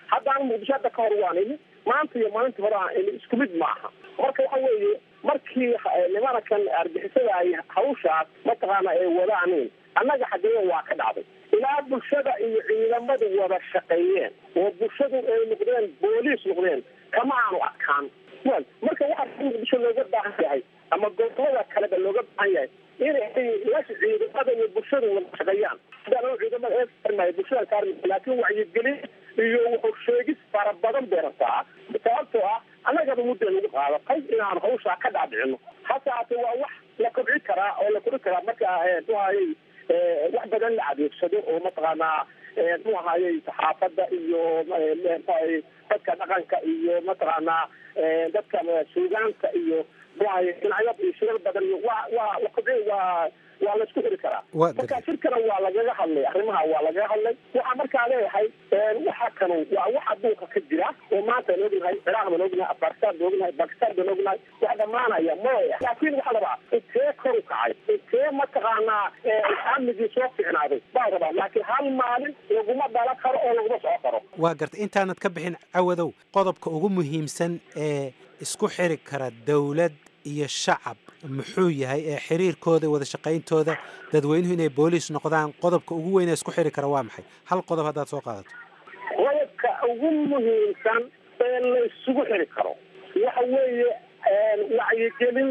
haddaan muqdisho hadda ka hor waan imi maanta iyo maalintii hore aan imi isku mid maaha marka waxa weeye markii nimankan argixisada ay hawshaas mataqaana ay wadaaniin annaga xageeya waa ka dhacday ilaa bulshada iyo ciidamadu wada shaqeeyeen oo bulshadu ay noqdeen booliis noqdeen kama aanu adkaan wel marka waxaa muqdisho looga baahan yahay ama gobolada kaleba looga baahan yahay inay la ciidamada iyo bulshadu wada shaqeeyaan hadaan ciidamada ee saarmaya bulshada saarmaya laakiin wacyigelin iyo wuxuu sheegis fara badan bay rabtaa sababtoo ah annagaba mudda nagu qaadatay inaan hawshaa ka dhaadhicino hase haate waa wax la kobci karaa oo la kori karaa marka muhayay wax badan la adeegsado oo mataqaanaa mu ahayey saxaafadda iyo mxuahay dadka dhaqanka iyo mataqaanaa dadka suugaanta iyo muahay dhinacyo iyo shirar badan iyo waa waa la kobci waa waa la isku xiri karaa marka shirkana waa lagaga hadlay arrimaha waa lagaga hadlay waxaa markaa leeyahay waxa kanu waa wax adduunka ka jira oo maanta aan ognahay ciraaq baan ognahay afghanistan baan ognahay bakistan baan ognahay wax dhamaanaya maya laakiin waxaa rabaa intee kor u kacay intee mataqaanaa amnigii soo ficnaaday baa rabaa laakiin hal maalin laguma dhala karo oo laguma soco karo waa gartay intaanad ka bixin cawadow qodobka ugu muhiimsan ee isku xiri kara dowlad iyo shacab muxuu yahay ee xiriirkooda wada shaqayntooda dadweynuhu inay booliis noqdaan qodobka ugu weyn ee isku xiri kara waa maxay hal qodob haddaad soo qaadato qodobka ugu muhiimsan ee la isugu xiri karo waxa weeye wacyigelin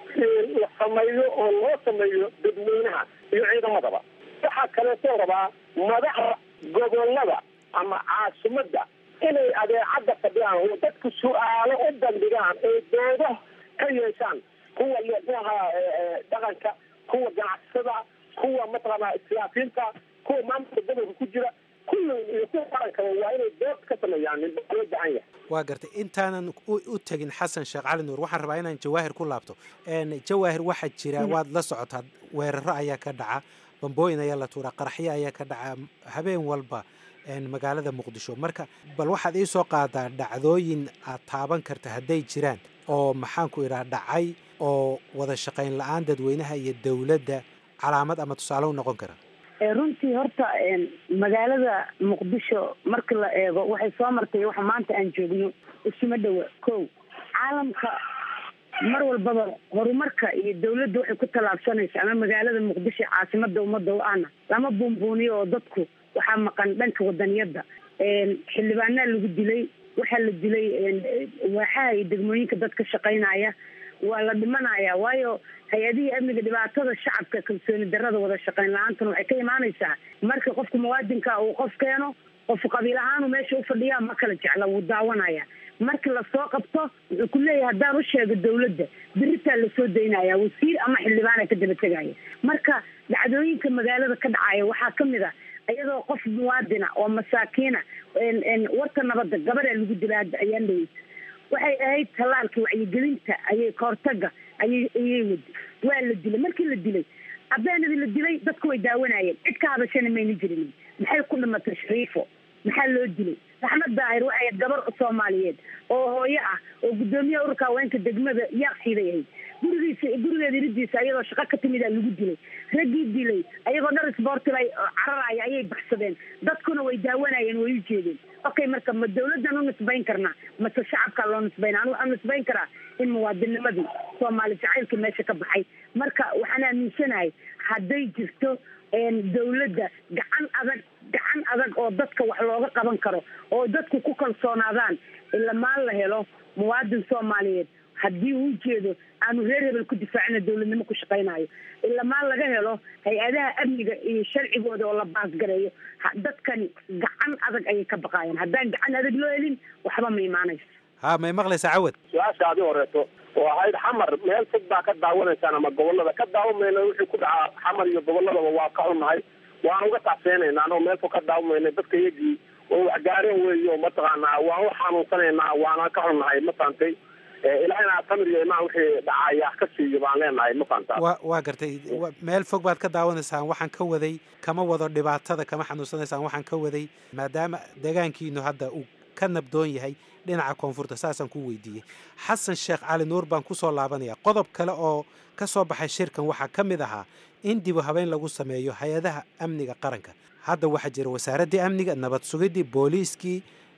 la sameeyo oo loo sameeyo dadweynaha iyo ciidamadaba waxaa kaleetoo rabaa madaxda gobolada ama caasimadda inay adeecadda fadhiyaan oo dadku su-aalo u bandhigaan ee doodo ka yeeshaan kuwa muaha dhaqanka kuwa ganacsada kuwa mataqaanaa islaafiinta kuwa maamulka gobolka ku jira kulli iyo kuwa qarankaba waa inay dood ka sameeyaan loo baahan yahay waa gartay intaanan u tegin xasan sheekh cali nuur waxaan rabaa inaan jawaahir ku laabto jawaahir waxaa jira waad la socotaa weeraro ayaa ka dhaca bambooyin ayaa la tuuraa qaraxyo ayaa ka dhaca habeen walba magaalada muqdisho marka bal waxaad ii soo qaadaa dhacdooyin aad taaban karta hadday jiraan oo maxaanku idhaha dhacay oo wada shaqayn la-aan dadweynaha iyo dowladda calaamad ama tusaale u noqon kara runtii horta magaalada muqdisho marka la eego waxay soo martay waxa maanta aan joogno isuma dhowa ko caalamka mar walbaba horumarka iyo dawladda waxay ku tallaabsanaysa ama magaalada muqdisho caasimada ummadda u ahna lama buunbuuniyo oo dadku waxaa maqan dhanka wadaniyadda xildhibaanaa lagu dilay waxaa la dilay waaxaha iyo degmooyinka dad ka shaqaynaya waa la dhimanaya waayo hay-adihii amniga dhibaatada shacabka kalsooni darada wada shaqayn la-aantan waxay ka imaanaysaa marka qofka muwaadinka uu qof keeno qofku qabiil ahaanu meesha ufadhiyaa ma kala jecla wuu daawanaya markii lasoo qabto wuxuu ku leeyahay haddaan u sheego dawladda beritaa lasoo daynaya wasiir ama xildhibaana ka daba tegaya marka dhacdooyinka magaalada ka dhacaya waxaa kamid a iyadoo qof muwaadina oo masaakiina warka nabadda gabadaa lagu dila hadda ayaan dhaweysa waxay ahayd tallaalka wacyigelinta ayay kahortaga ayay ayay wadi waa la dilay markii la dilay abeenadii la dilay dadku way daawanayeen cid ka hadashana mayna jirin maxay ku dhimatay shariifo maxaa loo dilay raxmad daahir waxay ahayd gabar soomaaliyeed oo hooyo ah oo guddoomiyaha ururka haweenka degmada yaaqsiiday ahayd gurigiisa gurigeeda iridiisa ayadoo shaqo ka timidaa lagu dilay raggii dilay ayagoo dhar isboortiba cararaya ayay baxsadeen dadkuna way daawanayeen way u jeedeen okay marka ma dawladdan u nisbayn karnaa mase shacabkaa loo nisbayna anu waxaan nisbayn karaa in muwaadinimadii soomaali jacaylka meesha ka baxay marka waxaan aaminsanahay hadday jirto dawladda gacan adag gacan adag oo dadka wax looga qaban karo oo dadku ku kalsoonaadaan ilamaan la helo muwaadin soomaaliyeed haddii uu jeedo aanu reer hebel ku difaacina dawladnimo ku shaqaynayo ilamaan laga helo hay-adaha amniga iyo sharcigooda oo la baasgareeyo dadkani gacan adag ayay ka baqaayeen haddaan gacan adag loo helin waxba ma imaanayso ha may maqlaysaa cawad su-aasha adi horeeto oo ahayd xamar meel fog baa ka daawanaysaan ama gobolada ka daawamayna wixii ku dhacaa xamar iyo goboladaba waa ka xunnahay waan uga tacseenaynaa anoo meel fog ka daawamayna dadka iyagii oo waxgaareen weeyo mataqaanaa waan u xanuunsanaynaa waana ka xunnahay ma fahamtay ilahayna tamir iyo imaan wixii dhacaya ka siiyo baan leenahay ma fahamtaa wa waa gartay meel fog baad ka daawanaysaan waxaan ka waday kama wado dhibaatada kama xanuunsanaysaan waxaan ka waday maadaama deegaankiinu hadda uu ka nabdoon yahay dhinaca koonfurta saasaan ku weydiiyey xasan sheekh cali nuur baan kusoo laabanaya qodob kale oo ka soo baxay shirkan waxaa ka mid ahaa in dibu habeyn lagu sameeyo hay-adaha amniga qaranka hadda waxaa jira wasaaraddii amniga nabad sugidii booliiskii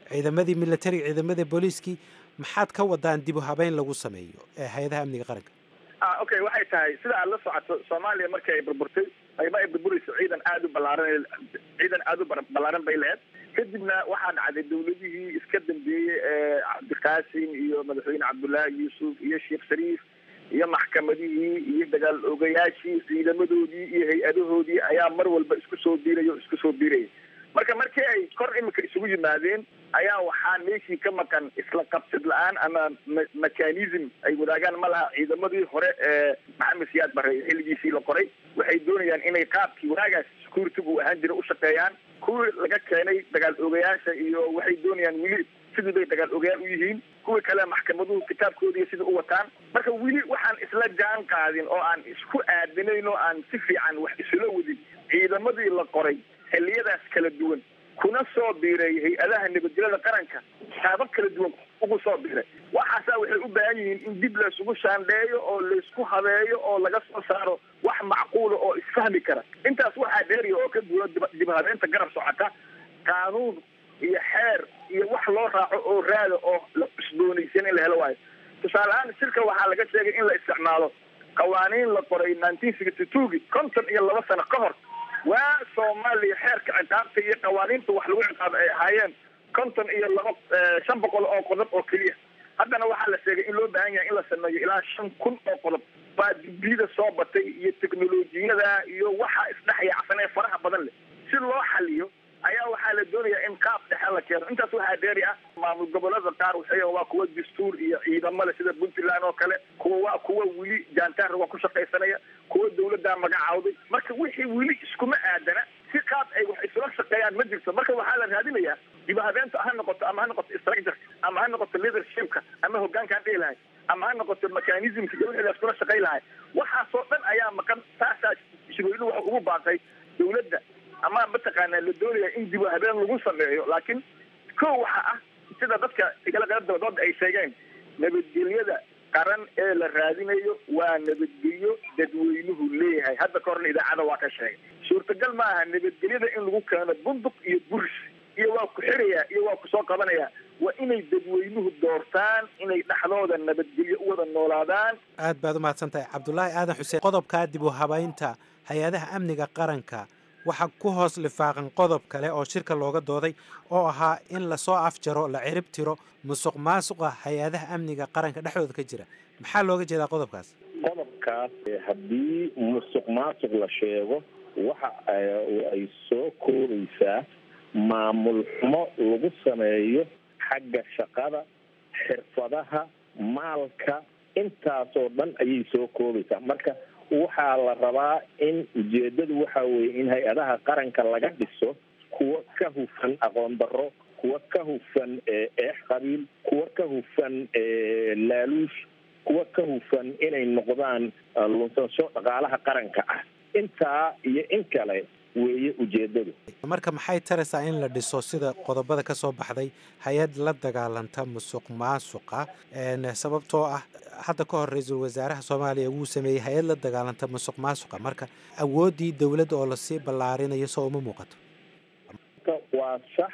ciidamadii militariga ciidamadii booliiskii maxaad ka wadaan dib u habeyn lagu sameeyo ee hay-adaha amniga qaranka ah okay waxay tahay sida aad la socoto soomaaliya markii ay burburtay ayba ay burburayso ciidan aada u ballaaran ciidan aada u ballaaran bay lahayd kadibna waxaa dhacday dawladihii iska dambeeyey ee cabdiqaasim iyo madaxweyne cabdullaahi yuusuf iyo sheekh shariif iyo maxkamadihii iyo dagaal ogayaashii ciidamadoodii iyo hay-adahoodii ayaa mar walba isku soo biiraya o isku soo biiraya marka markii ay kor imika isugu yimaadeen ayaa waxaa meeshii ka maqan isla qabsid la-aan ama mechanism ay wadaagaan ma laha ciidamadii hore ee maxamed siyaad bare xilligiisii la qoray waxay doonayaan inay qaabkii wanaagaas security-gu ahaan jira u shaqeeyaan kuwii laga keenay dagaal ogayaasha iyo waxay doonayaan weli sidii bay dagaal ogayaal u yihiin kuwii kale maxkamaduhu kitaabkoodiiyo sidai u wataan marka weli waxaan isla jaan qaadin oo aan isku aadinayn oo aan si fiican wax isula wadin ciidamadii la qoray xilliyadaas kala duwan kuna soo biiray hay-adaha nabadgelyada qaranka qaabab kala duwan ugu soo biiray waxaasaa waxay u baahan yihiin in dib laysugu shaandheeyo oo laysku habeeyo oo laga soo saaro wax macquula oo isfahmi kara intaas waxaa dheeriya oo ka duwan dib habeenta garab socota qaanuun iyo xeer iyo wax loo raaco oo raada oo la cusboonaysan in la helo waayo tusaale ahaan shirka waxaa laga sheegay in la isticmaalo qawaaniin la qoray nineteen sixty twogi konton iyo laba sano ka hor waa soomaaliya xeerka ciqaabta iyo qawaaniinta wax lagu ciqaabo ay ahaayeen konton iyo laba shan boqol oo qodob oo keliya haddana waxaa la sheegay in loo baahan yahay in la sameeyo ilaa shan kun oo qodob baa dibiyada soo batay iyo teknolojiyada iyo waxa isdhexyaacsan ee faraha badan leh si loo xaliyo ayaa waxaa la doonayaa in qaab dhexe la keeno intaas waxaa dheeri ah maamul gobolada qaar waxay waa kuwa dastuur iyo ciidamo leh sida puntland oo kale kuwa waa kuwa weli jaantaar waa ku shaqaysanaya kuwa dawladdaa magacaawday marka wixii weli iskuma aadana si qaab ay wax isula shaqeeyaan ma jirto marka waxaa la raadinayaa dibahabeenta ha noqoto ama ha noqoto structure ama ha noqoto leadershipka ama hogaankaan dhihi lahay ama ha noqoto mechanismka iyo wixii la iskula shaqay lahay waxaasoo dhan ayaa maqan taasaa shirweynuhu waxa ugu baaqay dawladda ama mataqaanaa la doonaya in dib habeen lagu sameeyo laakiin ko waxa ah sida dadka igala qayb dabadooda ay sheegeen nabadgelyada qaran ee la raadinayo waa nabadgelyo dadweynuhu leeyahay hadda ka horna idaacada waa ka sheegay suurtagal ma aha nabadgelyada in lagu keeno bunduq iyo buris iyo waa ku xirayaa iyo waa kusoo qabanayaa waa inay dadweynuhu doortaan inay dhexdooda nabadgelyo u wada noolaadaan aad baad u mahadsan tahay cabdulaahi aadan xuseen qodobkaa dib u habaynta hay-adaha amniga qaranka waxaa ku hoos lifaaqan qodob kale oo shirka looga dooday oo ahaa in lasoo afjaro la cirib tiro musuq maasuqa hay-adaha amniga qaranka dhexdooda ka jira maxaa looga jeedaa qodobkaas qodobkaas haddii musuq maasuq la sheego waxa ay soo koobaysaa maamul xumo lagu sameeyo xagga shaqada xirfadaha maalka intaasoo dhan ayay soo koobaysaa marka waxaa la rabaa in ujeedadu waxa weeye in hay-adaha qaranka laga dhiso kuwa ka hufan aqoon darro kuwa ka hufan eex qabiil kuwa ka hufan laaluush kuwa ka hufan inay noqdaan lunsansho dhaqaalaha qaranka ah intaa iyo in kale weeye ujeedadu marka maxay taraysaa in la dhiso sida qodobada ka soo baxday hay-ad la dagaalanta musuq maasuqa sababtoo ah hadda ka hor ra-iisul wasaaraha soomaaliya wuu sameeyey hay-ad la dagaalanta musuq maasuqa marka awooddii dowladda oo lasii ballaarinayo soo uma muuqato waa sax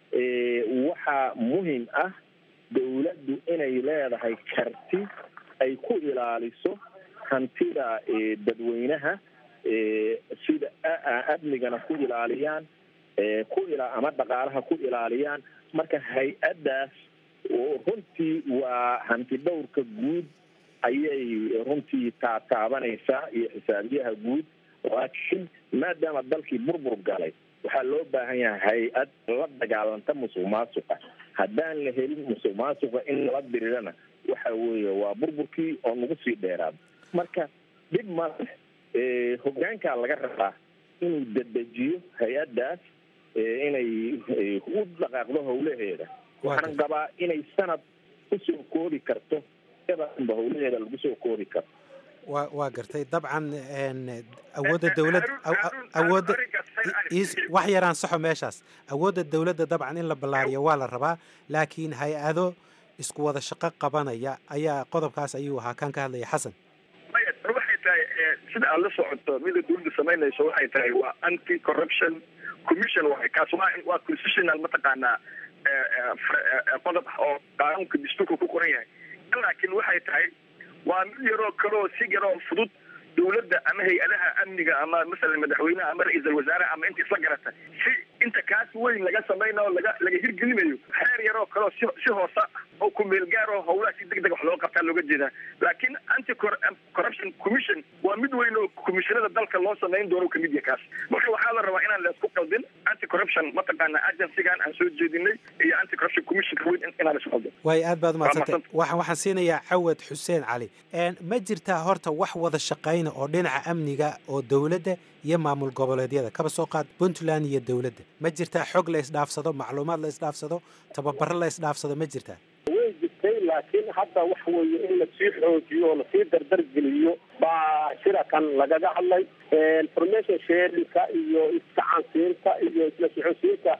waxaa muhim ah dowladdu inay leedahay karti ay ku ilaaliso hantida dadweynaha sida amnigana ku ilaaliyaan ku ila ama dhaqaalaha ku ilaaliyaan marka hay-addaas runtii waa hanti dhowrka guud ayay runtii taataabanaysaa iyo xisaabiyaha guud laakiin maadaama dalkii burbur galay waxaa loo baahan yahay hay-ad la dagaalanta musuq maasuqa haddaan la helin musuq maasuqa in lala dirirana waxa weeye waa burburkii oo nagu sii dheeraado marka dhib male hogaankaa laga rabaa inuu dedejiyo hay-addaas inay u dhaqaaqdo howlaheeda waxaan qabaa inay sanad kusoo koobi karto ba howlaheeda lagu soo koobi karo wa waa gartay dabcan awoodda dowlad awoodda wax yaraan saxo meeshaas awoodda dowladda dabcan in la ballaariyo waa la rabaa laakiin hay-ado isku wada shaqo qabanaya ayaa qodobkaas ayuu ahaa kan ka hadlaya xasan maya waxay tahay sida aad la socoto mida dowladda samaynayso waxay tahay waa anti corruption commission waay kaas waa waa constitutional mataqaanaa qodob oo qaanuunka dastuurka ku qoran yahay laakiin waxay tahay waa mid yaroo kaleo si yaroo fudud dawladda ama hay-adaha amniga ama masalan madaxweyneha ama ra-iisal wasaare ama inta isla garata si inta kaas weyn laga samaynayo laga laga hirgelinayo xeer yaroo kaleo si si hoose oo kumeel gaar oo howlaha si deg deg wax looga qabtaa looga jeedaa laakiin anti corruption commission waa mid weyn oo commissionada dalka loo samayn doono kamid yahay kaas marka waxaa la rabaa inaan laisku qaldin anti corruption mataqaana agencygan aan soo jeedinay iyo anti corruption commissionka weyn inaan laisku qaldin waayo aad baad umadsantay waxaan waxaan siinayaa cawad xuseen cali ma jirtaa horta wax wada shaqayna oo dhinaca amniga oo dowladda iyo maamul goboleedyada kaba soo qaad puntland iyo dowladda ma jirtaa xog la isdhaafsado macluumaad la isdhaafsado tababaro la isdhaafsado ma jirtaa way jirtay laakiin hadda wax weeye in lasii xoojiyo oo lasii dardargeliyo baa shirakan lagaga hadlay information sharinka iyo iskacansiinta iyo isla socodsiinta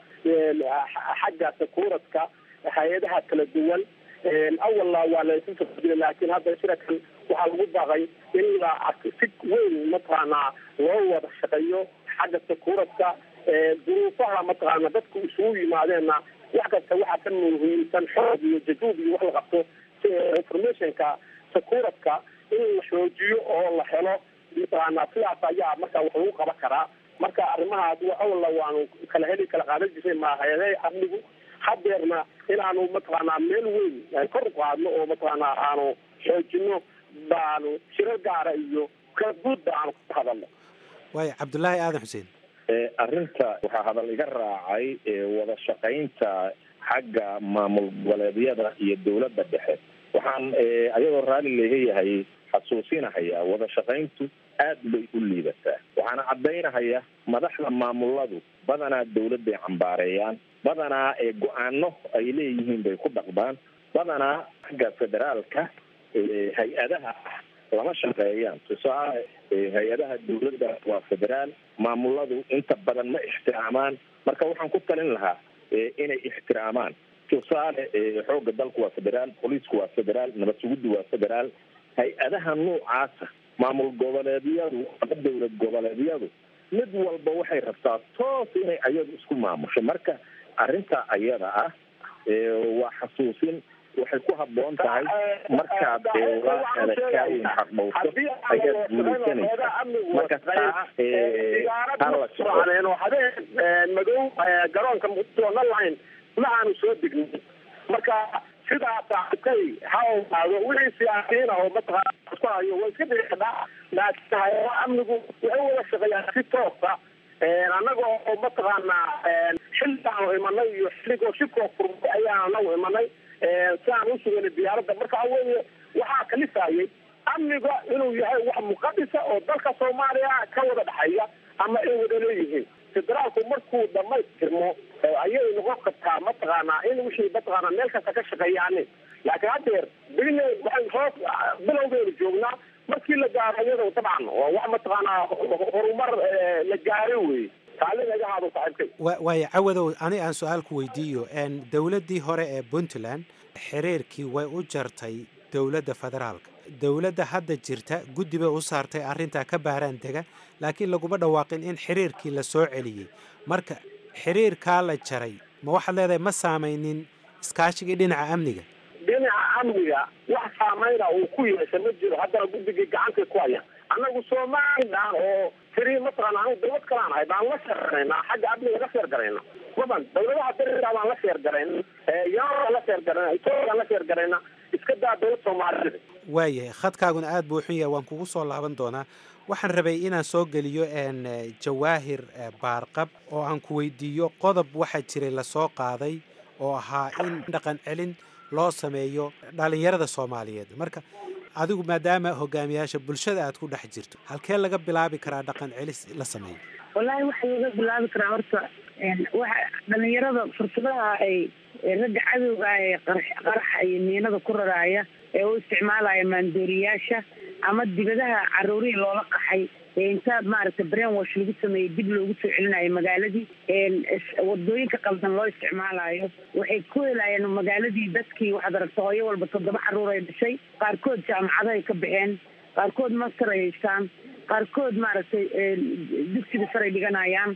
xagga sakuuradka hay-adaha kala duwan awalna waa laysu socodiyay laakiin hadda shirakan waxaa lagu baaqay in la si weyn mataqaanaa loo wada shaqeeyo xagga sakuuradka duruufaha mataqaana dadku isugu yimaadeenna wax kasta waxaa ka muhiimsan xoog iyo jajuub iyo wax la qabto informationka sakuuradka in la xoojiyo oo la helo mataqaana sidaas ayaa marka wax lagu qaban karaa marka arrimahaas awalna waanu kala heli kala qaadan jiray mahayade amnigu hadeerna inaanu mataqaanaa meel weyn kor u qaadno oo mataqaanaa aanu xoojino baanu shiro gaara iyo kaguudba aanu ka hadalno waayo cabdullaahi aadan xuseen arrinta waxaa hadal iga raacay wada shaqaynta xagga maamul goboleedyada iyo dowladda dhexe waxaan ayadoo raalli leeyahay xasuusinahayaa wada shaqayntu aad bay u liidataa waxaana caddaynahaya madaxda maamuladu badanaa dawladday cambaareeyaan badanaa ee go-aano ay leeyihiin bay ku dhaqdaan badanaa xagga federaalka hay-adaha ah lama shaqeeyaan tusaale hay-adaha dawladda waa federaal maamuladu inta badan ma ixtiraamaan marka waxaan ku talin lahaa inay ixtiraamaan tusaale xoogga dalku waa federaal booliisku waa federaal nabad suguddu waa federaal hay-adaha noocaasa maamul goboleedyadu ama dowlad goboleedyadu mid walba waxay rabtaa toos inay ayadu isku maamusho marka arrinta ayada ah waa xasuusin waxay ku habboon tahay markaad waa adakaayin xaqdhowto ayaad guulaysanaysa marka taa hala soco habeen madow garoonka muqdisho online ma aanu soo degnay marka sidaas arkay ha ogaado wixii siyaasiyiin ah oo mataqaana isku hayo waa iska dhici kadhaa laakiin hay-adaha amnigu waxay wada shaqeeyaan si toosa annaga oo mataqaanaa xilligaanu imanay iyo xilligoo shibkoo furmay ayaan anagu imanay si aan u suganay diyaaradda marka weye waxaa kalifayay amniga inuu yahay wax muqadisa oo dalka soomaaliya ka wada dhexeeya ama ay wada leeyihiin federaalku markuu dhamaystirmo ayay noqon kartaa mataqaanaa in wixii mataqaanaa meel kasta ka shaqeeyaanin laakiin haddeer bil waxay hoos bilowgeeda joognaa markii la gaaro iyado dabcan waa wax mataqaanaa horumar la gaaro wey taaligaagahaado saaxiibkay waayo cawadow ani aan su-aal ku weydiiyo dowladdii hore ee puntland xiriirkii way u jartay dowladda federaalka dowladda hadda jirta guddi bay u saartay arrintaa ka baaraan dega laakiin laguma dhawaaqin in xiriirkii la soo celiyey marka xiriirkaa la jaray ma waxaad leedahay ma saamaynin iskaashigii dhinaca amniga dhinaca amniga wax saameyna uu ku yeesha ma jiro haddana guddigii gacantay ku haya annagu somalilan oo tiri mataqaana anu dawlad kalaan ahay baan la sheergaraynaa xagga amniga la sheergarayna maban dawladaha dariga baan la sheergarayna yaaan la sheergarayna etoobiya la sheergarayna iska daa dawlad soomaalida waayahay khadkaaguna aad buu xun yahay waan kugu soo laaban doonaa waxaan rabay inaan soo geliyo jawaahir baarqab oo aan ku weydiiyo qodob waxaa jiray lasoo qaaday oo ahaa in dhaqan celin loo sameeyo dhalinyarada soomaaliyeed marka adigu maadaama hogaamiyaasha bulshada aad ku dhex jirto halkee laga bilaabi karaa dhaqan celis la sameeyo wallaahi waxaa laga bilaabi karaa horta waxa dhalinyarada fursadaha ay ragga cadowga ee qaraxa iyo miinada ku raraaya ee u isticmaalaya maandooriyaasha ama dibadaha caruurihii loola qaxay inta maaragtay brain wash lagu sameeyey dib loogu soo celinayo magaaladii wadooyinka qaldan loo isticmaalayo waxay ku helayeen magaaladii dadkii waxaad aragta hooyo walba toddoba caruur ay dhashay qaarkood jaamacado ay ka baxeen qaarkood master ay haystaan qaarkood maaragtay dugsiga saray dhiganayaan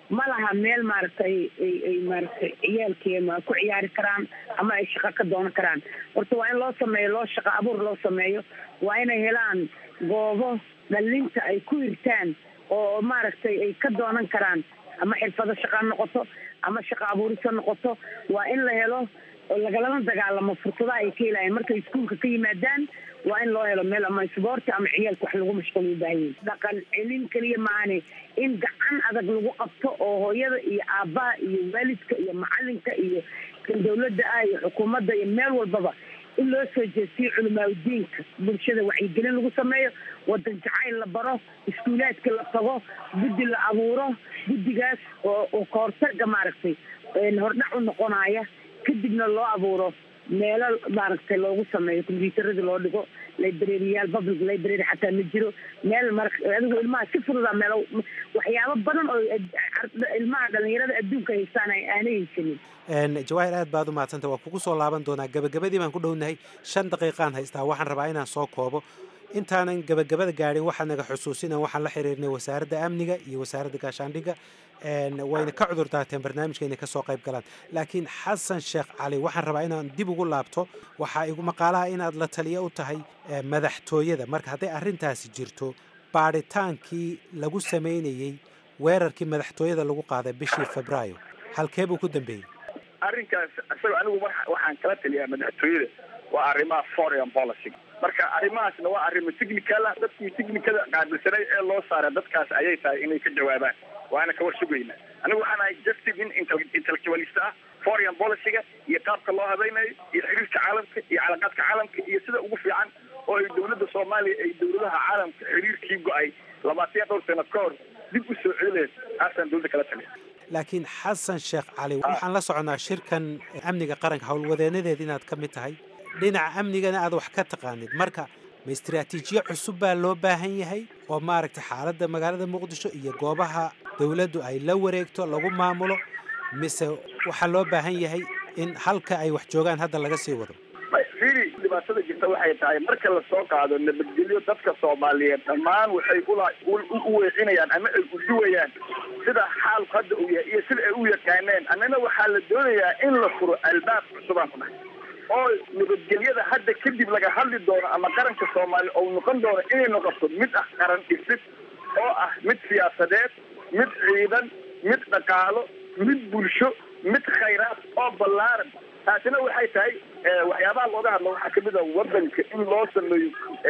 ma laha meel maaragtay ay ay maaragtay ciyaalkii ma ku ciyaari karaan ama ay shaqo ka doonan karaan horta waa in loo sameeyo loo shaqo abuur loo sameeyo waa inay helaan goobo dhalinta ay ku hirtaan oo maaragtay ay ka doonan karaan ama xirfado shaqa ha noqoto ama shaqo abuuris ha noqoto waa in la helo oo lagalama dagaalamo fursadaha ay ka helayaan markay iskuulka ka yimaadaan waa in loo helo meel ama isboorti ama ciyaalka wax lagu mashquul u baahan yahay dhaqan celin keliya maahane in gacan adag lagu qabto oo hooyada iyo aabbaha iyo waalidka iyo macalinka iyo kan dawladda ah iyo xukuumadda iyo meel walbaba in loo soo jeestiyo culimaadudiinka bulshada wacyigelin lagu sameeyo wadan jacayl la baro iskuulaadka la tago guddi la abuuro guddigaas oo oo kahortaga maaragtay hordhac u noqonaya kadibna loo abuuro meelo maaragtay loogu sameeyo combyuutarada loo dhigo librariyaal public library xataa ma jiro meel mar adigu ilmaha si fududa meelo waxyaabo badan oo ilmaha dhalinyarada adduunka haystaan aanay haysanin jawaahir aad baad u mahadsanta waa kugu soo laaban doonaa gabagabadii baan ku dhownahay shan daqiiqaan haystaa waxaan rabaa inaan soo koobo intaanan gabagabada gaadhin waxaa naga xusuusinan waxaan la xiriirnay wasaaradda amniga iyo wasaaradda gaashaandhigga wayna ka cudur daarteen barnaamijka inay kasoo qayb galaan laakiin xasan sheekh cali waxaan rabaa inaan dib ugu laabto waxaa igu maqaalaha inaad la taliyo u tahay madaxtooyada marka hadday arrintaasi jirto baadhitaankii lagu samaynayey weerarkii madaxtooyada lagu qaaday bishii febraayo halkee buu ku dambeeyey arrinkaas isaga anigu waxaan kala taliyaa madaxtooyada waa arrimaha foreign policy marka arrimahaasna waa arrimo technical ah dadkii technicada qaabilsanay ee loo saaray dadkaas ayay tahay inay ka jawaabaan waana ka war sugayna anigu waxaan ahay justice in intellectualist ah foreign policyga iyo qaabka loo habaynayo iyo xiriirka caalamka iyo calaqaadka caalamka iyo sida ugu fiican oo ay dawladda soomaaliya ay dawladaha caalamka xiriirkii go-ay labaatan dhowr sano ka hor dib u soo celileed taasaan dawladda kala taliya laakiin xasan sheekh cali waxaan la soconaa shirkan amniga qaranka howlwadeenadeed inaad ka mid tahay dhinaca amnigana aad wax ka taqaanid marka ma istraatiijiyo cusub baa loo baahan yahay oo maaragtay xaaladda magaalada muqdisho iyo goobaha dawladdu ay la wareegto lagu maamulo mise waxaa loo baahan yahay in halka ay wax joogaan hadda laga sii wado firi dhibaatada jirta waxay tahay marka lasoo qaado nabadgelyo dadka soomaaliyeed dhammaan waxay ula u weecinayaan ama ay uduwayaan sida xaalku hadda uu yahay iyo sida ay u yaqaaneen annana waxaa la doonayaa in la furo albaab cusubaan ku dhahay oo nabadgelyada hadda kadib laga hadli doono ama qaranka soomaaliya oo noqon doono inay noqoto mid ah qaran dhisid oo ah mid siyaasadeed mid ciidan mid dhaqaalo mid bulsho mid khayraad oo ballaaran taasina waxay tahay waxyaabaha looga hadlo waxaa kamid ah wadanka in loo sameeyo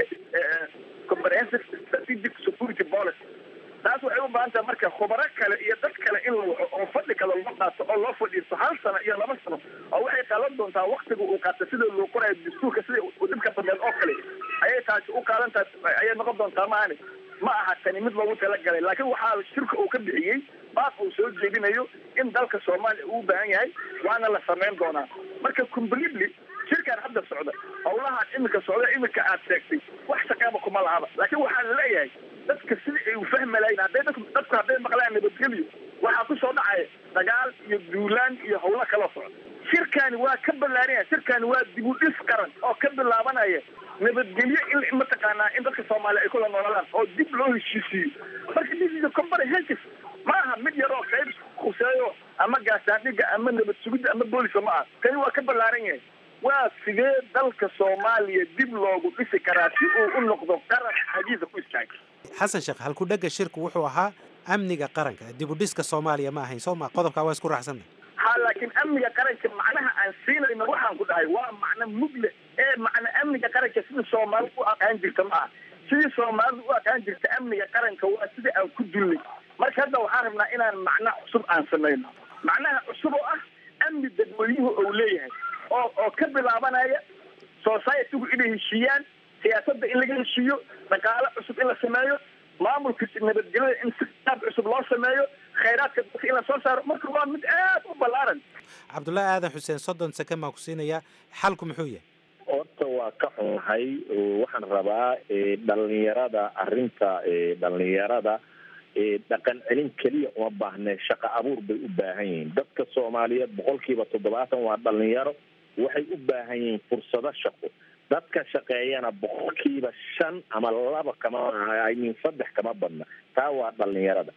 comprehensive strategic security policy taas waxay u baahan tahay marka khubaro kale iyo dad kale in la waco oo fadhi kale loo qaato oo loo fadhiisto hal sano iyo laba sano oo waxay qaadan doontaa waktiga uu qaato sida loo qorayo dastuurka sida dhibka bameed oo kale ayay taasi u qaadan tahay ayay noqon doontaa maani ma aha tani mid loogu talagalay laakiin waxaa shirka uu ka bixiyey baaq uu soo jeedinayo in dalka soomaaliya uu u baahan yahay waana la samayn doonaa marka completely shirkan hadda socda howlahaan iminka socda iminka aad sheegtay wax shaqeeba kuma lahaba laakiin waxaa la leeyahay dadka sida ay u fahmi lahayn hadday dadku dadku hadday maqlaan nabadgelyo waxaa ku soo dhacaya dagaal iyo duulaan iyo howlo kala socda shirkani waa ka ballaaranya shirkani waa dib u dhis qaran oo ka bilaabanaya nabadgelyo in mataqaanaa in dadka soomaaliya ay kula noolaadaan oo dib loo heshiisiiyo marka this is a comprehensive ma aha mid yaroo qayb khuseeyo ama gaasaandhiga ama nabad sugidda ama booliska ma aha kani waa ka ballaaran yahay waa sidee dalka soomaaliya dib loogu dhisi karaa si uu u noqdo qaran xagiisa ku istaaga xasan sheekh halkudhega shirku wuxuu ahaa amniga qaranka dib u dhiska soomaaliya ma ahayn soo ma qodobkaa waa isku raacsanna ha laakiin amniga qaranka macnaha aan siinayno waxaan ku dhahay waa macno mugle ee macna amniga qaranka sida soomaalida u aqaan jirta ma aha sidii soomaalida u aqaan jirta amniga qaranka waa sida aan ku dullay marka hadda waxaan rabnaa inaan macno cusub aan samayno macnaha cusub oo ah amni dadweynuhu ou leeyahay oo oo ka bilaabanaya societygu inay heshiiyaan siyaasadda in laga heshiiyo dhaqaalo cusub in la sameeyo maamulka nabadgelyada in si qaab cusub loo sameeyo khayraadka dadka in la soo saaro marka waa mid aad u ballaaran cabdullaahi aadan xuseen soddon seken baan ku siinayaa xalku muxuu yahay horta waa ka xunahay waxaan rabaa dhalinyarada arrinta dhalinyarada dhaqan celin keliya uma baahne shaqo abuur bay u baahan yihiin dadka soomaaliyeed boqolkiiba toddobaatan waa dhalinyaro waxay u baahan yihiin fursado shaqo dadka shaqeeyana boqolkiiba shan ama laba kama min saddex kama badna taa waa dhalinyarada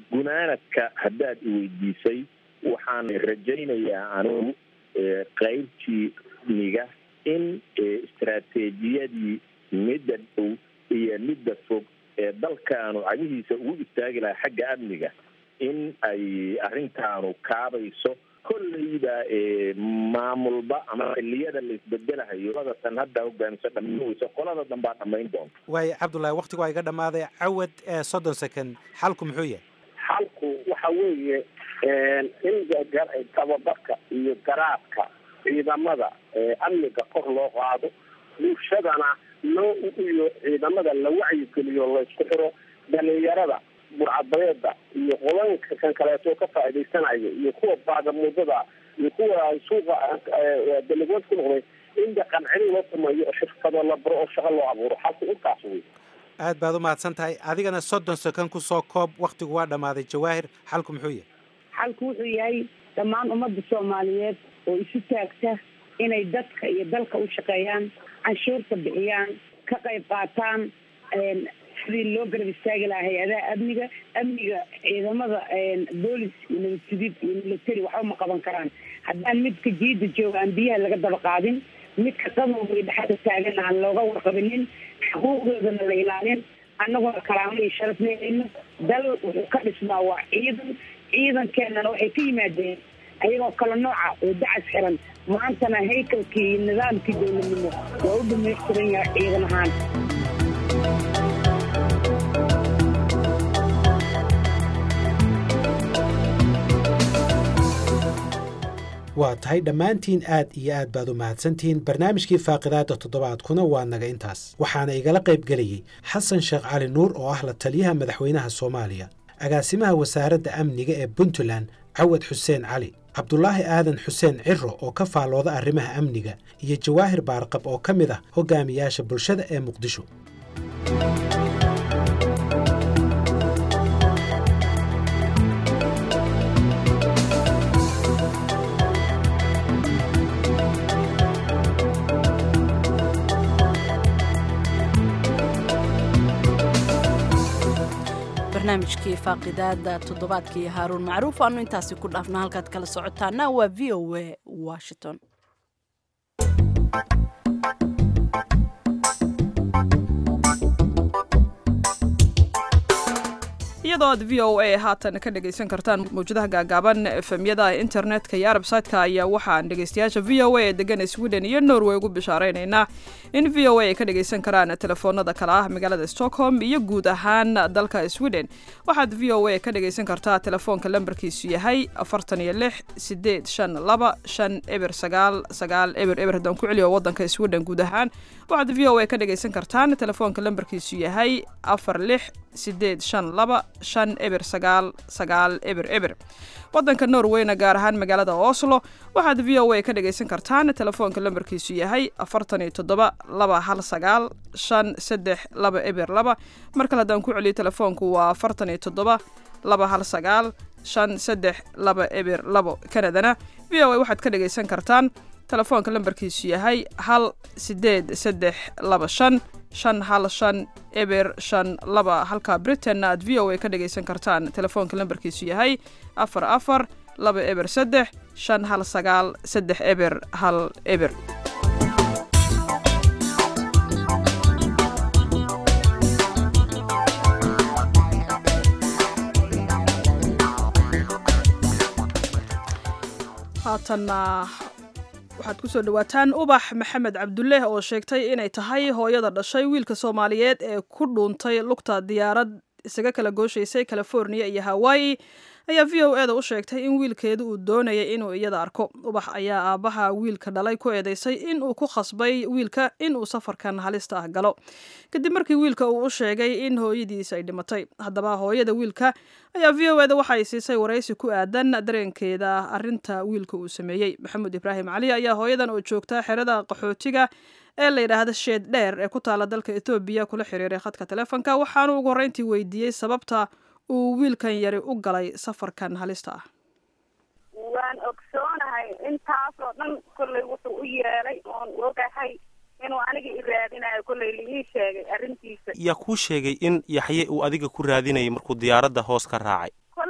gunaanadka haddaad iweydiisay waxaan rajaynayaa anigu qaybtii niga in istaraatiijiyadii midda dhow iyo midda fog ee dalkaanu cagihiisa ugu istaagi lahaa xagga amniga in ay arrintaanu kaabayso kolleyba maamulba ama xiliyada la isbedelahayo qolada tan hadda hogaamiso dhamaysa qolada danbaa dhamayn doonta waayo cabdullaahi waktigu waa iga dhammaaday cawad ee soddon second xalku muxuu yahay xalku waxa weeye in tababarka iyo garaadka ciidamada amniga kor loo qaado bulshadana loo iyo ciidamada la wacyigeliyo laysku xiro dhalinyarada burcadbareeda iyo qodanka kan kaleeto ka faa'iidaysanayo iyo kuwa baagamuudada iyo kuwa suuqa dalagood ku noqday in dhaqan celin loo sameeyo oo shirkado la baro oo shaqo loo abuuro xalku intaas wey aad baad u mahadsan tahay adigana soddon second kusoo koob waktigu waa dhammaaday jawaahir xalku muxuu yahay xalku wuxuu yahay dhammaan ummadda soomaaliyeed oo isu taagta inay dadka iyo dalka u shaqeeyaan canshuurta bixiyaan ka qayb qaataan sidii loo garab istaagi lahaa hay-adaha amniga amniga ciidamada boolis iyo nabadgudid iyo military waxba ma qaban karaan haddaan midka jiida jooga aan biyaha laga daba qaadin midka qadowga iyo dhexda taagan aan looga warqabinin xuquuqdoodana la ilaalin annaguna karaamo iyo sharaf leeleyno dal wuxuu ka dhismaa waa ciidan ciidankeenana waxay ka yimaadeen ayagoo kala nooca oo dacas xiran maantana haykalkii iyo nidaamkii dowladnimo waa u dhamaystiran yahay ciidan ahaan waa tahay dhammaantiin aad iyo aad baad u mahadsantihiin barnaamijkii faaqidaada toddobaadkuna waa naga intaas waxaana igala qayb gelayey xasan sheekh cali nuur oo ah la taliyaha madaxweynaha soomaaliya agaasimaha wasaaradda amniga ee puntland cawad xuseen cali cabdulaahi aadan xuseen ciro oo ka faallooda arrimaha amniga iyo jawaahir baarqab oo ka mid ah hogaamiyaasha bulshada ee muqdisho barnaamijkii faaqidaada toddobaadkii haaruun macruuf aanu intaasi ku dhaafna halkaad kala socotaana waa v o a washington iyadoo aad v o a haatan ka dhegaysan kartaan mawjadaha gaagaaban efemyada internetka iyo arbsaytka ayaa waxaan dhegaystayaasha v o a ee degan sweden iyo norway ugu bishaareynayna in v o a ay ka dhagaysan karaan telefoonada kale ah magaalada stockholm iyo guud ahaan dalka sweden waxaad v o a ka dhagaysan kartaa telefoonka lambarkiisu yahay afartan iyo lix sideed shan laba shan eber sagaal sagaal eber eber haddaan ku celiyo wadanka sweden guud ahaan waxaad v o a ka dhagaysan kartaan telefoonka lambarkiisu yahay afar lix sideed shan laba shan eber sagaal sagaal eber eber wadanka norweyna gaar ahaan magaalada oslo waxaad v o a ka dhagaysan kartaan telefoonka lambarkiisu yahay afartan iyo toddoba laba hal sagaal shan saddex laba eber laba mar kale haddaan ku celiyo telefoonku waa afartan iyo toddoba laba hal sagaal shan saddex laba eber labo kanadana v o a waxaad ka dhagaysan kartaan telefoonka lambarkiisu yahay hal sideed saddex laba shan shan hal shan eber shan laba halka britainna aad v o a ka dhagaysan kartaan telefoonka lambarkiisu yahay afar afar laba eber saddex shan hal sagaal saddex eber hal eber haatanna waxaad kusoo dhawaataan ubax maxamed cabdulle oo sheegtay inay tahay hooyada dhashay wiilka soomaaliyeed ee ku dhuuntay lugta diyaarad isaga kala gooshaysay california iyo hawaii ayaa v o eda u sheegtay in wiilkeedu uu doonayay inuu iyada arko ubax ayaa aabbaha wiilka dhalay ku eedeysay inuu ku khasbay wiilka inuu safarkan halista ah galo kadib markii wiilka uu u sheegay in hooyadiis ay dhimatay haddaba hooyada wiilka ayaa v o eda waxay siisay waraysi ku aadan dareenkeeda arinta wiilka uu sameeyey maxamuud ibraahim cali ayaa hooyadan oo joogta xerada qaxootiga ee la yidhaahda sheed dheer ee ku taala dalka etoobiya kula xiriiray khadka telefonka waxaanu ugu horreyntii weydiiyey sababta uu wiilkan yari u galay safarkan halista ah waan ogsoonahay intaasoo dhan kollay wuxuu u yeelay oon ogahay inuu aniga i raadinayo kollay laii sheegay arrintiisa yaa kuu sheegay in yaxye uu adiga ku raadinayay markuu diyaaradda hoos ka raacay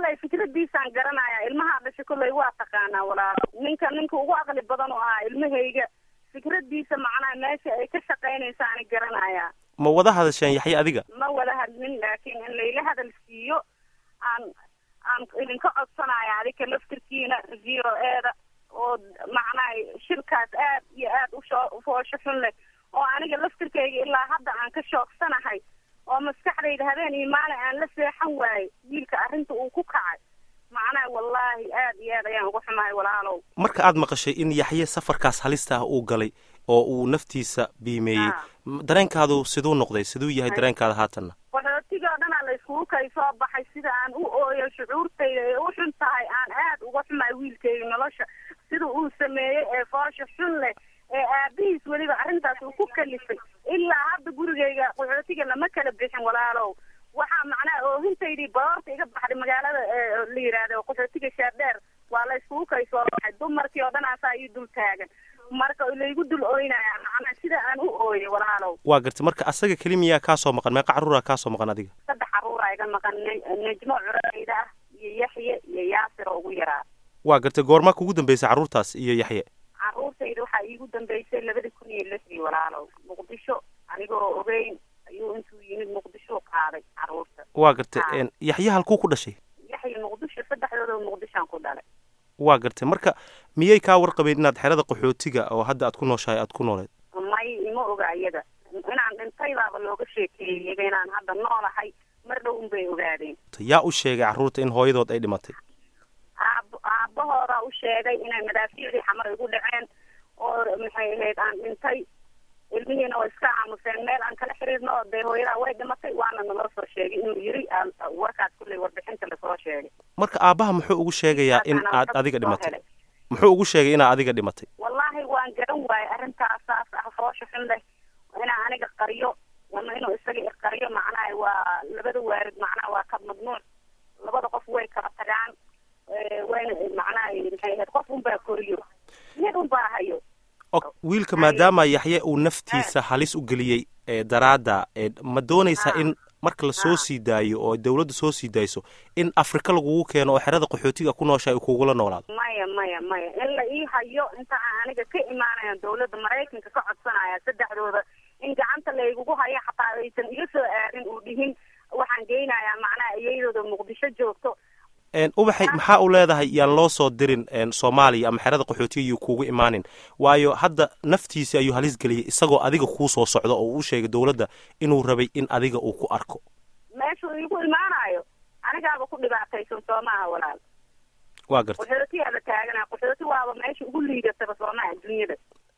muqdisho kolley waa taqaanaa walaalo ninka ninka ugu aqli badan oo ahaa ilmahayga fikradiisa macnaha meesha ay ka shaqaynaysa ani garanayaa ma wada hadasheen yaxye adiga ma wada hadlin laakiin in layla hadal siiyo aan aan idinka codsanaya adika laftirkiina v o eeda oo macnaha shirkaas aad iyo aad ushoo ufoosho xun leh oo aniga laftirkayga ilaa hadda aan ka shoogsanahay oo maskaxdayda habeen iyo maalin aan la seexan waayey wiilka arrinta uu ku kacay macnaha wallaahi aad iyo aad ayaan uga xumahay walaalow marka aad maqashay in yaxye safarkaas halista ah uu galay oo uu naftiisa biimeeyey dareenkaadu siduu noqday siduu yahay dareenkaada haatanna qaxootiga oo dhanaa la iskugu kay soo baxay sida aan u ooyo shucuurtayda ee u xun tahay aan aad uga xumahay wiilkayga nolosha sida uu sameeyey ee foosha xun leh ee aabihiis weliba arrintaas uu ku kalifay ilaa hadda gurigayga qaxootiga lama kala bixin walaalow waxaa macnaha oohintaydii baroorta iga baxday magaalada la yidhaahdo qaxootiga shaardheer waa la iskugu kay soo baxay dumarkii oo dhan asaa ii dul taagan marka laygu dul ooynaya macnaa sida aan u ooyay walaalow waa gartay marka asaga keli miyaa kaa soo maqan meeqa carruuraa kaa soo maqan adiga saddex carruuraa iga maqan nejmo curayda ah iyo yaxye iyo yaasir oo ugu yaraa waa gartay goormaa kugu dambeysay carruurtaas iyo yaxye carruurtayda waxaa iigu dambeysay labada kun iyo lixdii walaalow muqdisho anigoo ogeyn ayuu intuu yimid muqdisho qaaday carruurta waa gartay yaxye halkuu ku dhashay yaxye muqdisho saddexdooda muqdishoan ku dhalay waa gartay marka miyay kaa warqabeen inaad xerada qaxootiga oo hadda aad ku nooshahay aad ku nooleed may ima oga iyada inaan dhintaybaaba looga sheekeeyeyba inaan hadda noolahay mar dhow unbay ogaadeen yaa u sheegay carruurta in hooyadood ay dhimatay aab aabahoodaa u sheegay inay madaafiicdii xamar igu dhaceen oo maxay ahayd aan dhintay ilmihiina way iska aamuseen meel aan kala xiriirno oo dee hooyadaa way dhimatay waana naloo soo sheegay inuu yiri warkaas kulley warbixinta lasoo sheegay marka aabbaha muxuu ugu sheegayaa in aad adiga dhimatay muxuu ugu sheegay inaad adiga dhimatay wallaahi waan garan waayey arrintaasaas ah foosha xun leh inaa aniga qariyo ama inuu isaga iqariyo macnaha waa labada waarid macnaha waa ka mamnuuc labada qof way kala tagaan wayna macnaha maxay ahayd qof unbaa koriyo mid unbaa hayo wiilka maadaama yaxye uu naftiisa halis u geliyey ee daraadda ma doonaysaa in marka la soo sii daayo oo dawladda soo sii daayso in afrika lagugu keeno oo xerada qaxootiga ku noosha ay kugula noolaado maya maya maya in la ii hayo inta aan aniga ka imaanaya dawladda maraykanka ka codsanaya saddexdooda in gacanta laygugu hayo xataa aysan iga soo aadin uu dhihin waxaan geynayaa macnaha iyadooda muqdisho joogto ubaxay maxaa u leedahay yaan loo soo dirin soomaaliya ama xerada qaxootiga yuu kuugu imaanin waayo hadda naftiisi ayuu halis geliyey isagoo adiga kuu soo socdo oo uu sheegay dawladda inuu rabay in adiga uu ku arko meeshuu igu imaanayo anigaaba ku dhibaataysan soo maaha walaal waa gartay qaxootiyaa la taaganaa qaxooti waaba meesha ugu liidataba soo maaha dunyada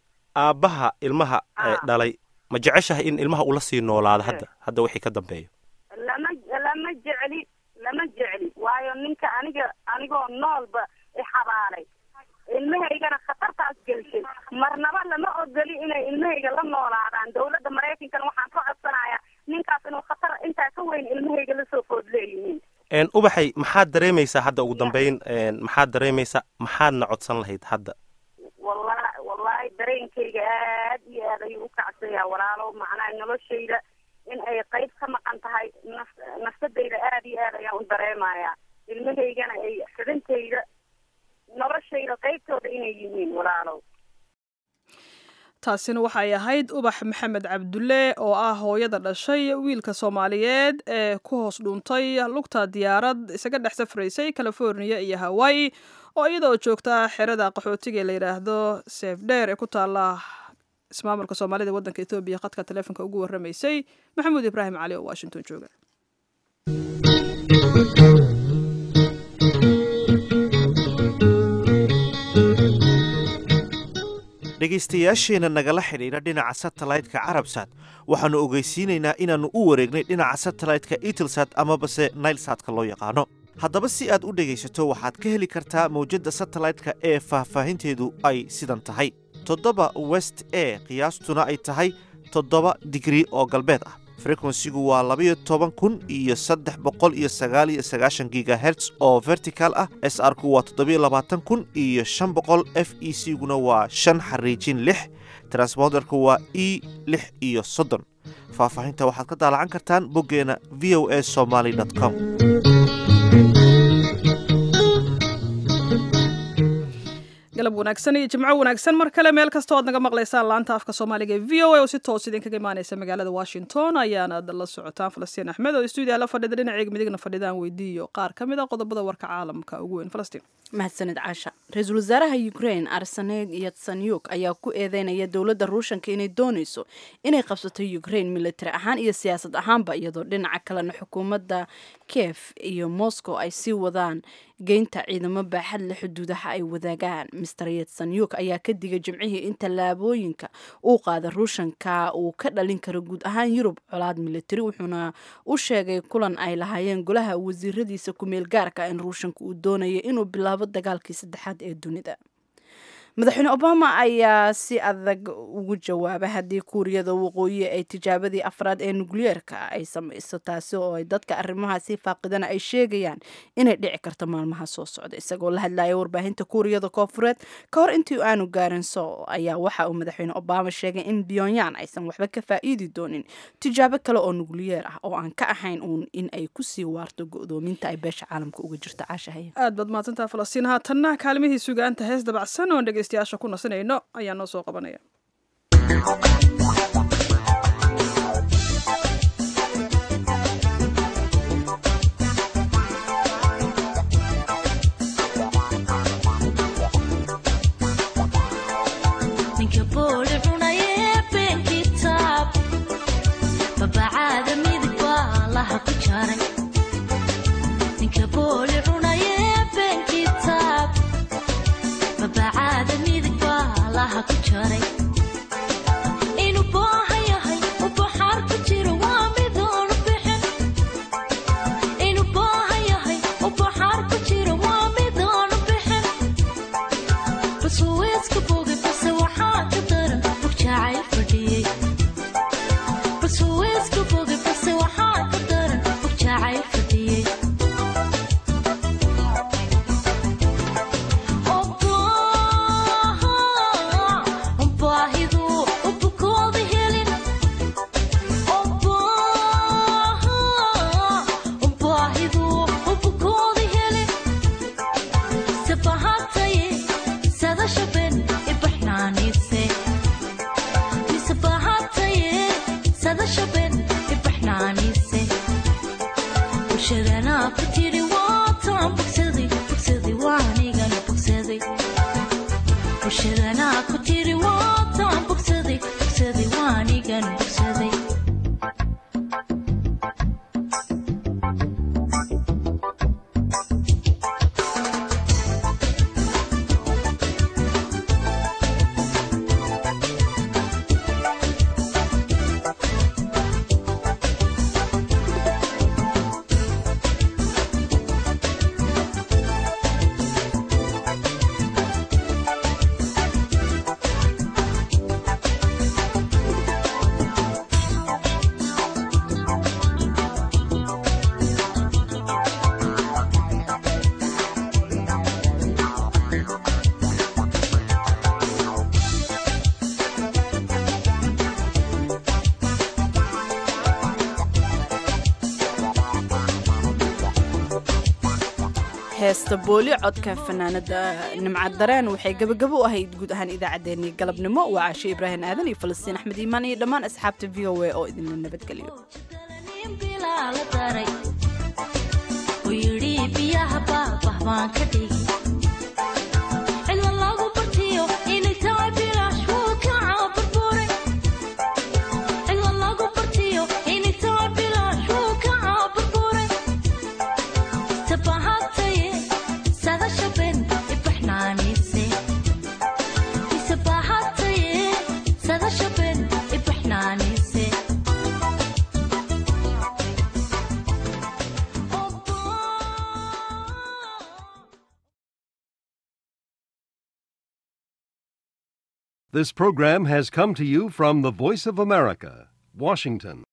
aabbaha ilmaha dhalay ma jeceshahay in ilmaha ula sii noolaado hadda hadda wixii ka dambeeyo lama lama jecli lama jecli waayo ninka aniga anigoo noolba ixabaalay ilmahaygana khatartaas gelshay marnaba lama ogoli inay ilmahayga la noolaadaan dawladda maraykankana waxaan ka codsanayaa ninkaas inuu khatar intaa ka weyn ilmahayga lasoo food leeyihiin ubaxay maxaad dareemaysaa hadda ugu dambeyn maxaad dareemaysaa maxaadna codsan lahayd hadda walla wallahi dareenkayga aad iyo aad ayuu u kacsayaa walaalow macnaha noloshayda in ay qayb ka maqan tahay naf nafsadayda aad iyo aad ayaan u dareemayaa ilmahaygana ay xidintayda noloshayda qaybtooda inay yihiin walaalow taasina waxay ahayd ubax maxamed cabdulle oo ah hooyada dhashay wiilka soomaaliyeed ee ku hoos dhuuntay lugta diyaarad isaga dhex safraysay california iyo hawaii oo iyadaoo joogta xerada qaxootiga ee la yidhaahdo seefdheer ee ku taala ismaamulka soomaalida waddanka ethoobiya khadka taleefonka ugu warramaysay maxamuud ibraahim cali oo washington jooga dhegaystayaasheenna nagala xidhiidha dhinaca satellite-ka carabsat waxaannu ogeysiinaynaa inaannu u wareegnay dhinaca satellite-ka itelsat amabase nailsatka loo yaqaano haddaba si aad u dhegaysato waxaad ka heli kartaa mawjadda satellite-ka ee faahfaahinteedu ay sidan tahay toddoba west e qiyaastuna ay tahay toddoba digrii oo galbeed ah frekwensigu waa labayo toban kun iyo saddex boqol iyo sagaal iyo sagaashan gigaherts oo vertical ah s r ku waa toddobiyo labaatan kun iyo shan boqol f e c guna waa shan xariijin lix transponderku waa e lix iyo soddon faahfaahinta waxaad ka daalacan kartaan boggeena v o a somaly com galab wanaagsan iyo jimco wanaagsan mar kale meel kasta oad naga maqlaysaan laanta afka soomaaliga ee v o a oo si toos idinkaga imaaneysa magaalada washington ayaanaad la socotaan falastiin axmed oo stuudiya la fadhida dhinaceega midigna fadhidaan weydiiyo qaar ka mid a qodobada warka caalamka ugu weyn falastiin mahadsanid caasha ra-iisul wasaaraha ukraine arseneid yatsanyuk ayaa ku eedeynaya dowladda ruushanka inay dooneyso inay qabsato ukraine military ahaan iyo siyaasad ahaanba iyadoo dhinaca kalena xukuumadda kiev iyo moscow ay sii wadaan geynta ciidamo baaxad le xuduudaha ay wadaagaan mister yatsanyuk ayaa ka digay jimcihii in tallaabooyinka uu qaada ruushanka uu ka dhalin karo guud ahaan yurub colaad military wuxuuna u sheegay kulan ay lahaayeen golaha wasiiradiisa ku-meel gaarka in ruushanka uu doonaya inuu bilaabo dagaalkii saddexaad ee dunida madaxweyne obama ayaa si adag ugu jawaabay haddii kuuriyada waqooyi ay tijaabadii afraad ee nukliyeerka ay samayso taasi oo ay dadka arrimahaasi faaqidana ay sheegayaan inay dhici karto maalmaha soo socda isagoo la hadlaya warbaahinta kuuriyada koofureed ka hor intii aanu gaarin sool ayaa waxa uu madaxweyne obama sheegay in pyongyang aysan waxba ka faa'iidi doonin tijaabo kale oo nukliyeer ah oo aan ka ahayn uun in ay kusii waarto go-doominta ay beesha caalamka uga jirto caashahaya aad baad mahadsantaha falastiin haatanna kaalmihii sugaanta hees dabacsan oon dhegeystayaasha ku nasanayno ayaa noo soo qabanaya heesta booli codka fanaanada nimcad dareen waxay gabagabo u ahayd guud ahaan idaacaddeenii galabnimo waa caashe ibraahim aadan iyo falastiin axmed iimaan iyo dhammaan asxaabta v o a oo idinla nabadgeliyo This program has come to you from the Voice of America, Washington.